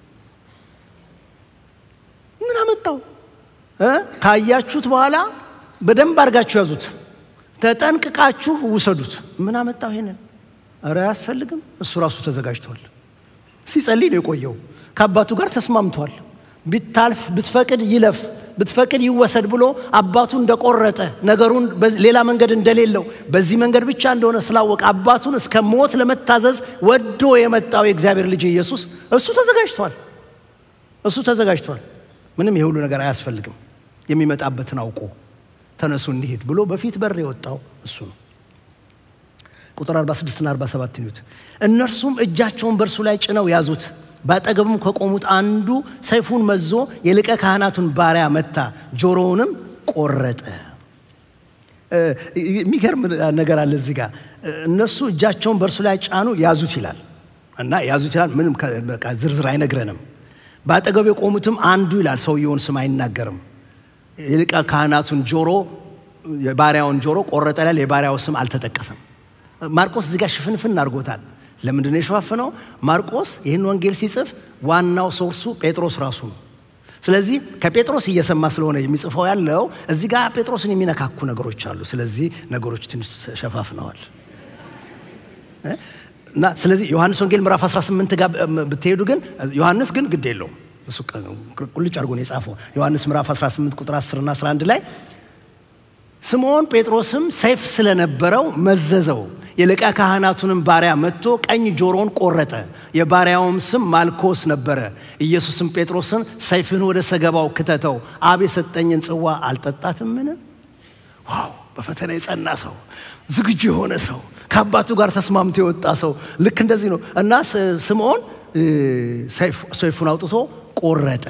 S1: ምን አመጣው? ካያችሁት በኋላ በደንብ አድርጋችሁ ያዙት፣ ተጠንቅቃችሁ ውሰዱት። ምን አመጣው? ይሄንን እረ አያስፈልግም። እሱ ራሱ ተዘጋጅቷል። ሲጸልይ ነው የቆየው። ከአባቱ ጋር ተስማምቷል። ቢታልፍ ብትፈቅድ ይለፍ ብትፈቅድ ይወሰድ ብሎ አባቱ እንደቆረጠ ነገሩን ሌላ መንገድ እንደሌለው በዚህ መንገድ ብቻ እንደሆነ ስላወቀ አባቱን እስከ ሞት ለመታዘዝ ወዶ የመጣው የእግዚአብሔር ልጅ ኢየሱስ እሱ ተዘጋጅቷል። እሱ ተዘጋጅቷል። ምንም የሁሉ ነገር አያስፈልግም። የሚመጣበትን አውቆ ተነሱ እንሂድ ብሎ በፊት በር የወጣው እሱ ነው። ቁጥር 46ና 47 ኒዩት እነርሱም እጃቸውን በእርሱ ላይ ጭነው ያዙት። በአጠገቡም ከቆሙት አንዱ ሰይፉን መዞ የሊቀ ካህናቱን ባሪያ መታ፣ ጆሮውንም ቆረጠ። የሚገርም ነገር አለ እዚህ ጋር። እነሱ እጃቸውን በእርሱ ላይ ጫኑ፣ ያዙት ይላል እና ያዙት ይላል። ምንም በቃ ዝርዝር አይነግረንም። በአጠገቡ የቆሙትም አንዱ ይላል፣ ሰውየውን ስም አይናገርም። የሊቀ ካህናቱን ጆሮ የባሪያውን ጆሮ ቆረጠ ይላል። የባሪያው ስም አልተጠቀሰም። ማርቆስ እዚህ ጋር ሽፍንፍን አድርጎታል። ለምንድን ነው የሸፋፈነው? ማርቆስ ይህን ወንጌል ሲጽፍ ዋናው ሶርሱ ጴጥሮስ ራሱ ነው። ስለዚህ ከጴጥሮስ እየሰማ ስለሆነ የሚጽፈው ያለው እዚህ ጋር ጴጥሮስን የሚነካኩ ነገሮች አሉ። ስለዚህ ነገሮች ትንሽ ሸፋፍነዋል እና ስለዚህ ዮሐንስ ወንጌል ምዕራፍ 18 ጋር ብትሄዱ ግን ዮሐንስ ግን ግድ የለውም እሱ ቁልጭ አድርጎ ነው የጻፈው። ዮሐንስ ምዕራፍ 18 ቁጥር 10 እና 11 ላይ ስምዖን ጴጥሮስም ሰይፍ ስለነበረው መዘዘው የሊቀ ካህናቱንም ባሪያ መጥቶ ቀኝ ጆሮን ቆረጠ። የባሪያውም ስም ማልኮስ ነበረ። ኢየሱስም ጴጥሮስን ሰይፍን ወደ ሰገባው ክተተው፣ አብ የሰጠኝን ጽዋ አልጠጣትምን? ዋው! በፈተና የጸና ሰው፣ ዝግጁ የሆነ ሰው፣ ከአባቱ ጋር ተስማምቶ የወጣ ሰው ልክ እንደዚህ ነው እና ስምዖን ሰይፉን አውጥቶ ቆረጠ።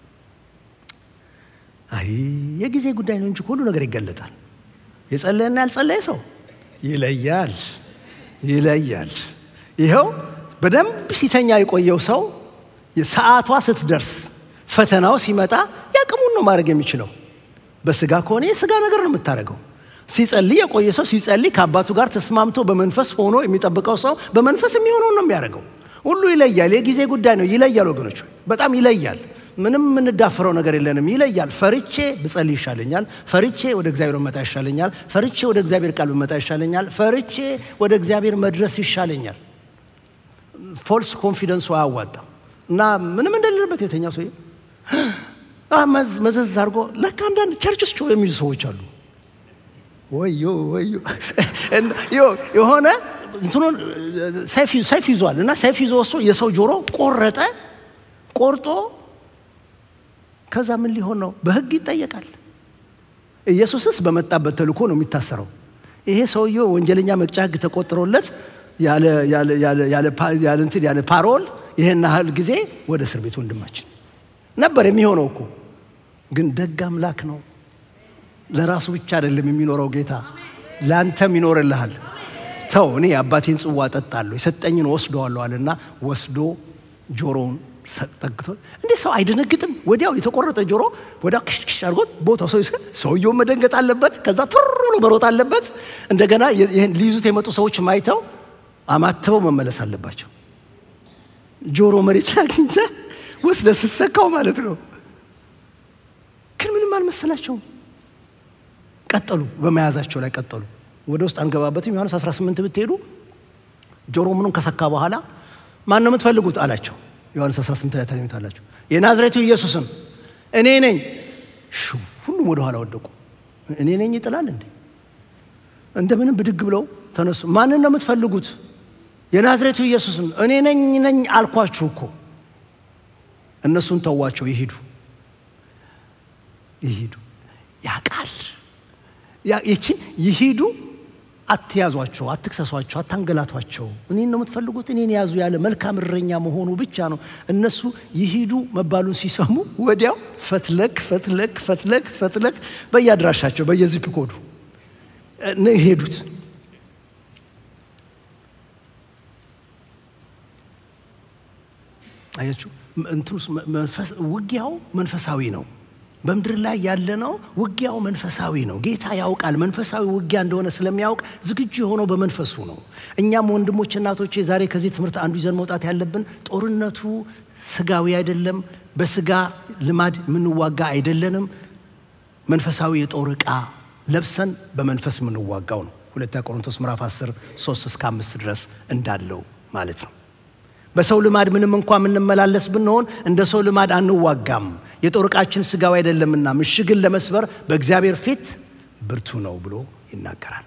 S1: አይ የጊዜ ጉዳይ ነው እንጂ ሁሉ ነገር ይገለጣል። የጸለየና ያልጸለየ ሰው ይለያል ይለያል። ይኸው በደንብ ሲተኛ የቆየው ሰው ሰዓቷ ስትደርስ ፈተናው ሲመጣ ያቅሙን ነው ማድረግ የሚችለው። በስጋ ከሆነ የስጋ ነገር ነው የምታደርገው። ሲጸልይ የቆየ ሰው ሲጸልይ ከአባቱ ጋር ተስማምቶ በመንፈስ ሆኖ የሚጠብቀው ሰው በመንፈስ የሚሆነውን ነው የሚያደርገው። ሁሉ ይለያል። የጊዜ ጉዳይ ነው። ይለያል ወገኖች፣ በጣም ይለያል። ምንም የምንዳፍረው ነገር የለንም። ይለያል። ፈርቼ ብጸልይ ይሻለኛል። ፈርቼ ወደ እግዚአብሔር መጣ ይሻለኛል። ፈርቼ ወደ እግዚአብሔር ቃል ብመጣ ይሻለኛል። ፈርቼ ወደ እግዚአብሔር መድረስ ይሻለኛል። ፎልስ ኮንፊደንሱ አያዋጣም እና ምንም እንደሌለበት የተኛ ሰው መዘዝ አድርጎ ለካ አንዳንድ ቸርች ውስጥ የሚይዙ ሰዎች አሉ። ወዮ ወዮ የሆነ እንትኑን ሰይፍ ይዟል እና ሰይፍ ይዞ ወስዶ የሰው ጆሮ ቆረጠ። ቆርጦ ከዛ ምን ሊሆን ነው? በሕግ ይጠየቃል። ኢየሱስስ በመጣበት ተልእኮ ነው የሚታሰረው። ይሄ ሰውየው ወንጀለኛ መቅጫ ሕግ ተቆጥሮለት ያለ ፓሮል ይሄን ያህል ጊዜ ወደ እስር ቤት ወንድማችን ነበር የሚሆነው እኮ። ግን ደግ አምላክ ነው። ለራሱ ብቻ አይደለም የሚኖረው ጌታ፣ ለአንተም ይኖርልሃል። ተው እኔ የአባቴን ጽዋ ጠጣለሁ የሰጠኝን ወስደዋለሁ አለና ወስዶ ጆሮውን ጠግቶ እንዴ ሰው አይደነግጥም? ወዲያው የተቆረጠ ጆሮ ወዲያው ክሽክሽ አድርጎት ቦታው ሰው ይስከ ሰውየውን መደንገጥ አለበት። ከዛ ቱር ብሎ መሮጥ አለበት። እንደገና ይህን ሊይዙት የመጡ ሰዎች ማይተው አማትበው መመለስ አለባቸው። ጆሮ መሬት ላይ አግኝተህ ወስደህ ስትሰካው ማለት ነው። ግን ምንም አልመሰላቸውም። ቀጠሉ፣ በመያዛቸው ላይ ቀጠሉ። ወደ ውስጥ አንገባበትም። ዮሐንስ 18 ብትሄዱ ጆሮ ምኑን ከሰካ በኋላ ማን ነው የምትፈልጉት አላቸው። ዮሐንስ 18 ላይ ታገኙታላችሁ። የናዝሬቱ ኢየሱስም እኔ ነኝ። ሁሉም ወደ ኋላ ወደቁ። እኔ ነኝ ይጥላል እንዴ? እንደምንም ብድግ ብለው ተነሱ። ማንን ነው የምትፈልጉት? የናዝሬቱ ኢየሱስም እኔ ነኝ ነኝ አልኳችሁ እኮ። እነሱን ተዋቸው፣ ይሂዱ ይሂዱ። ያቃል ይቺ ይሂዱ አትያዟቸው፣ አትክሰሷቸው፣ አታንገላቷቸው። እኔን ነው የምትፈልጉት፣ እኔን ያዙ ያለ መልካም እረኛ መሆኑ ብቻ ነው። እነሱ ይሂዱ መባሉን ሲሰሙ ወዲያው ፈትለክ ፈትለክ ፈትለክ ፈትለክ በየአድራሻቸው በየዚፕ ኮዱ ነው የሄዱት። አያችሁ፣ እንትኑስ ውጊያው መንፈሳዊ ነው። በምድር ላይ ያለ ነው። ውጊያው መንፈሳዊ ነው። ጌታ ያውቃል መንፈሳዊ ውጊያ እንደሆነ ስለሚያውቅ ዝግጁ የሆነው በመንፈሱ ነው። እኛም ወንድሞች እናቶቼ፣ ዛሬ ከዚህ ትምህርት አንዱ ይዘን መውጣት ያለብን ጦርነቱ ስጋዊ አይደለም። በስጋ ልማድ የምንዋጋ አይደለንም። መንፈሳዊ የጦር ዕቃ ለብሰን በመንፈስ የምንዋጋው ነው። ሁለተኛ ቆሮንቶስ ምዕራፍ 10 3 እስከ 5 ድረስ እንዳለው ማለት ነው። በሰው ልማድ ምንም እንኳ የምንመላለስ ብንሆን እንደ ሰው ልማድ አንዋጋም። የጦር ዕቃችን ስጋዊ አይደለምና ምሽግን ለመስበር በእግዚአብሔር ፊት ብርቱ ነው ብሎ ይናገራል።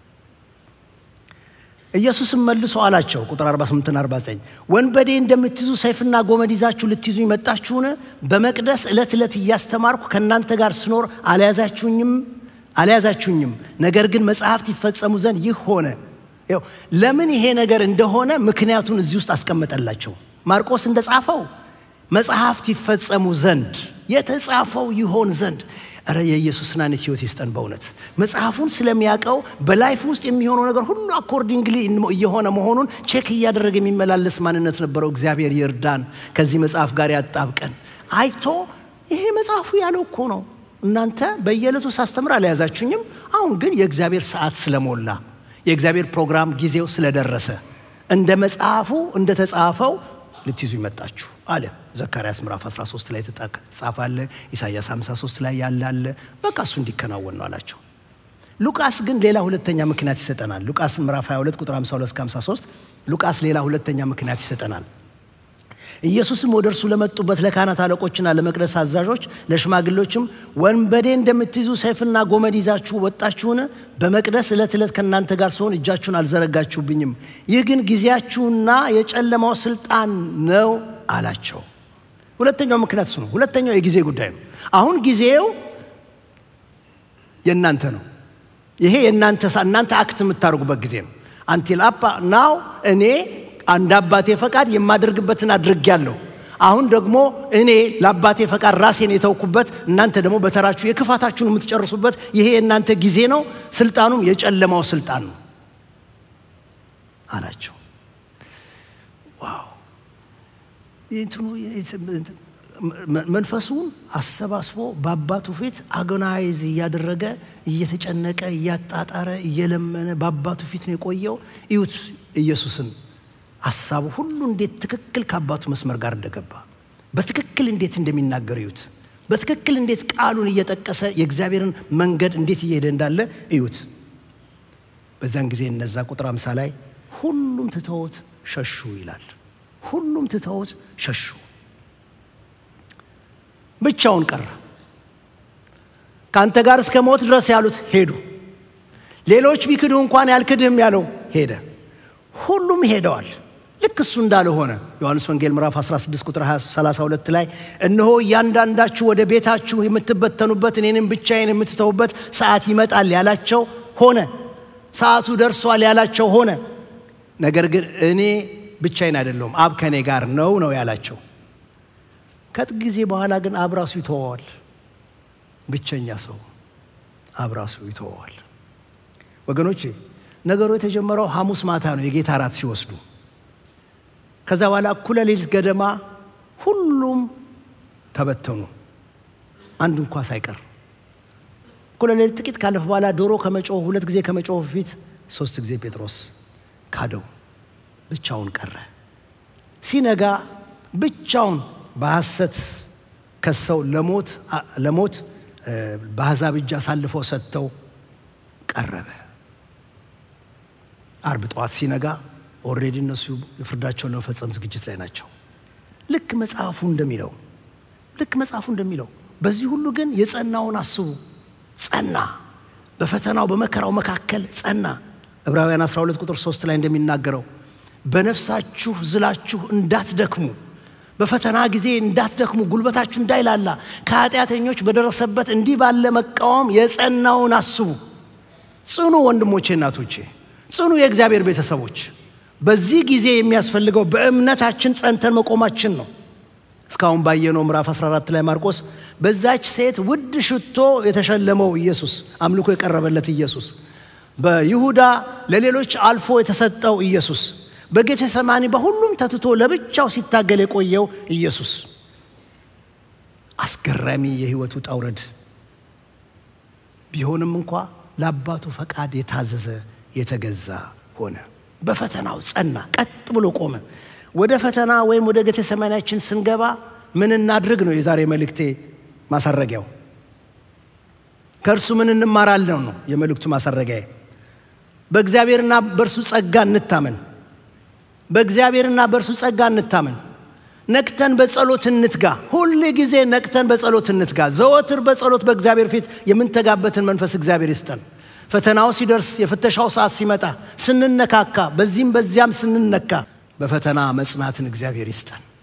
S1: ኢየሱስም መልሶ አላቸው ቁጥር 48ና 49 ወንበዴ እንደምትይዙ ሰይፍና ጎመድ ይዛችሁ ልትይዙ መጣችሁን? በመቅደስ ዕለት ዕለት እያስተማርኩ ከእናንተ ጋር ስኖር አልያዛችሁኝም አልያዛችሁኝም። ነገር ግን መጽሐፍት ይፈጸሙ ዘንድ ይህ ሆነ። ለምን ይሄ ነገር እንደሆነ ምክንያቱን እዚህ ውስጥ አስቀመጠላቸው። ማርቆስ እንደጻፈው መጽሐፍት ይፈጸሙ ዘንድ የተጻፈው ይሆን ዘንድ እረ የኢየሱስን አይነት ህይወት ይስጠን። በእውነት መጽሐፉን ስለሚያውቀው በላይፍ ውስጥ የሚሆነው ነገር ሁሉ አኮርዲንግሊ እየሆነ መሆኑን ቼክ እያደረገ የሚመላለስ ማንነት ነበረው። እግዚአብሔር ይርዳን፣ ከዚህ መጽሐፍ ጋር ያጣብቀን። አይቶ ይሄ መጽሐፉ ያለው እኮ ነው። እናንተ በየዕለቱ ሳስተምር አልያዛችሁኝም። አሁን ግን የእግዚአብሔር ሰዓት ስለሞላ የእግዚአብሔር ፕሮግራም ጊዜው ስለደረሰ እንደ መጽሐፉ እንደተጻፈው ልትይዙ ይመጣችሁ አለ። ዘካርያስ ምዕራፍ 13 ላይ የተጻፈ አለ። ኢሳይያስ 53 ላይ ያለ አለ። በቃ እሱ እንዲከናወን ነው አላቸው። ሉቃስ ግን ሌላ ሁለተኛ ምክንያት ይሰጠናል። ሉቃስ ምዕራፍ 22 ቁጥር 52 እስከ 53 ሉቃስ ሌላ ሁለተኛ ምክንያት ይሰጠናል። ኢየሱስም ወደ እርሱ ለመጡበት ለካህናት አለቆችና ለመቅደስ አዛዦች ለሽማግሌዎችም ወንበዴ እንደምትይዙ ሰይፍና ጎመድ ይዛችሁ ወጣችሁን? በመቅደስ ዕለት ዕለት ከእናንተ ጋር ሲሆን እጃችሁን አልዘረጋችሁብኝም። ይህ ግን ጊዜያችሁና የጨለማው ስልጣን ነው አላቸው። ሁለተኛው ምክንያት እሱ ነው። ሁለተኛው የጊዜ ጉዳይ ነው። አሁን ጊዜው የእናንተ ነው። ይሄ የእናንተ እናንተ አክት የምታደርጉበት ጊዜ ነው። አንቲል አፓ ናው እኔ አንድ አባቴ ፈቃድ የማደርግበትን አድርጌያለሁ። አሁን ደግሞ እኔ ለአባቴ ፈቃድ ራሴን የተውኩበት፣ እናንተ ደግሞ በተራችሁ የክፋታችሁን የምትጨርሱበት ይሄ የእናንተ ጊዜ ነው። ስልጣኑም የጨለማው ስልጣን ነው አላቸው። ዋው! መንፈሱን አሰባስቦ በአባቱ ፊት አጎናይዝ እያደረገ እየተጨነቀ እያጣጣረ እየለመነ በአባቱ ፊት ነው የቆየው። እዩት ኢየሱስን ሀሳቡ ሁሉ እንዴት ትክክል ከአባቱ መስመር ጋር እንደገባ በትክክል እንዴት እንደሚናገር እዩት። በትክክል እንዴት ቃሉን እየጠቀሰ የእግዚአብሔርን መንገድ እንዴት እየሄደ እንዳለ እዩት። በዚያን ጊዜ እነዛ ቁጥር አምሳ ላይ ሁሉም ትተውት ሸሹ ይላል። ሁሉም ትተውት ሸሹ፣ ብቻውን ቀረ። ከአንተ ጋር እስከ ሞት ድረስ ያሉት ሄዱ። ሌሎች ቢክድህ እንኳን ያልክድህም ያለው ሄደ። ሁሉም ሄደዋል። ልክ እሱ እንዳለ ሆነ። ዮሐንስ ወንጌል ምዕራፍ 16 ቁጥር 32 ላይ እነሆ እያንዳንዳችሁ ወደ ቤታችሁ የምትበተኑበት እኔንም ብቻዬን የምትተውበት ሰዓት ይመጣል ያላቸው ሆነ። ሰዓቱ ደርሷል ያላቸው ሆነ። ነገር ግን እኔ ብቻዬን አይደለሁም፣ አብ ከእኔ ጋር ነው ነው ያላቸው። ከጥቂት ጊዜ በኋላ ግን አብ ራሱ ይተወዋል። ብቸኛ ሰው አብ ራሱ ይተወዋል። ወገኖቼ ነገሩ የተጀመረው ሐሙስ ማታ ነው፣ የጌታ እራት ሲወስዱ። ከዛ በኋላ እኩለ ሌሊት ገደማ ሁሉም ተበተኑ፣ አንድ እንኳ ሳይቀር። እኩለ ሌሊት ጥቂት ካለፈ በኋላ ዶሮ ከመጮህ ሁለት ጊዜ ከመጮህ በፊት ሶስት ጊዜ ጴጥሮስ ካደው፣ ብቻውን ቀረ። ሲነጋ ብቻውን በሐሰት ከሰው ለሞት ለሞት በአሕዛብ እጅ አሳልፈው ሰጥተው ቀረበ። አርብ ጠዋት ሲነጋ ኦልሬዲ እነሱ የፍርዳቸውን ለመፈጸም ዝግጅት ላይ ናቸው። ልክ መጽሐፉ እንደሚለው ልክ መጽሐፉ እንደሚለው በዚህ ሁሉ ግን የጸናውን አስቡ። ጸና፣ በፈተናው በመከራው መካከል ጸና። ዕብራውያን 12 ቁጥር 3 ላይ እንደሚናገረው በነፍሳችሁ ዝላችሁ እንዳትደክሙ በፈተና ጊዜ እንዳትደክሙ ጉልበታችሁ እንዳይላላ ከኃጢአተኞች በደረሰበት እንዲህ ባለ መቃወም የጸናውን አስቡ። ጽኑ ወንድሞቼ፣ እናቶቼ፣ ጽኑ የእግዚአብሔር ቤተሰቦች። በዚህ ጊዜ የሚያስፈልገው በእምነታችን ጸንተን መቆማችን ነው። እስካሁን ባየነው ምዕራፍ 14 ላይ ማርቆስ በዛች ሴት ውድ ሽቶ የተሸለመው ኢየሱስ አምልኮ የቀረበለት ኢየሱስ በይሁዳ ለሌሎች አልፎ የተሰጠው ኢየሱስ በጌቴሰማኒ በሁሉም ተትቶ ለብቻው ሲታገል የቆየው ኢየሱስ አስገራሚ የህይወቱ ውጣ ውረድ ቢሆንም እንኳ ለአባቱ ፈቃድ የታዘዘ የተገዛ ሆነ። በፈተናው ጸና፣ ቀጥ ብሎ ቆመ። ወደ ፈተና ወይም ወደ ጌቴሰማኒያችን ስንገባ ምን እናድርግ ነው የዛሬ መልእክቴ ማሳረጊያው። ከእርሱ ምን እንማራለን ነው የመልእክቱ ማሳረጊያ። በእግዚአብሔርና በእርሱ ጸጋ እንታመን። በእግዚአብሔርና በእርሱ ጸጋ እንታመን። ነቅተን በጸሎት እንትጋ። ሁል ጊዜ ነቅተን በጸሎት እንትጋ። ዘወትር በጸሎት በእግዚአብሔር ፊት የምንተጋበትን መንፈስ እግዚአብሔር ይስጠን። ፈተናው ሲደርስ፣ የፍተሻው ሰዓት ሲመጣ፣ ስንነካካ፣ በዚህም በዚያም ስንነካ በፈተና መጽናትን እግዚአብሔር ይስጠን።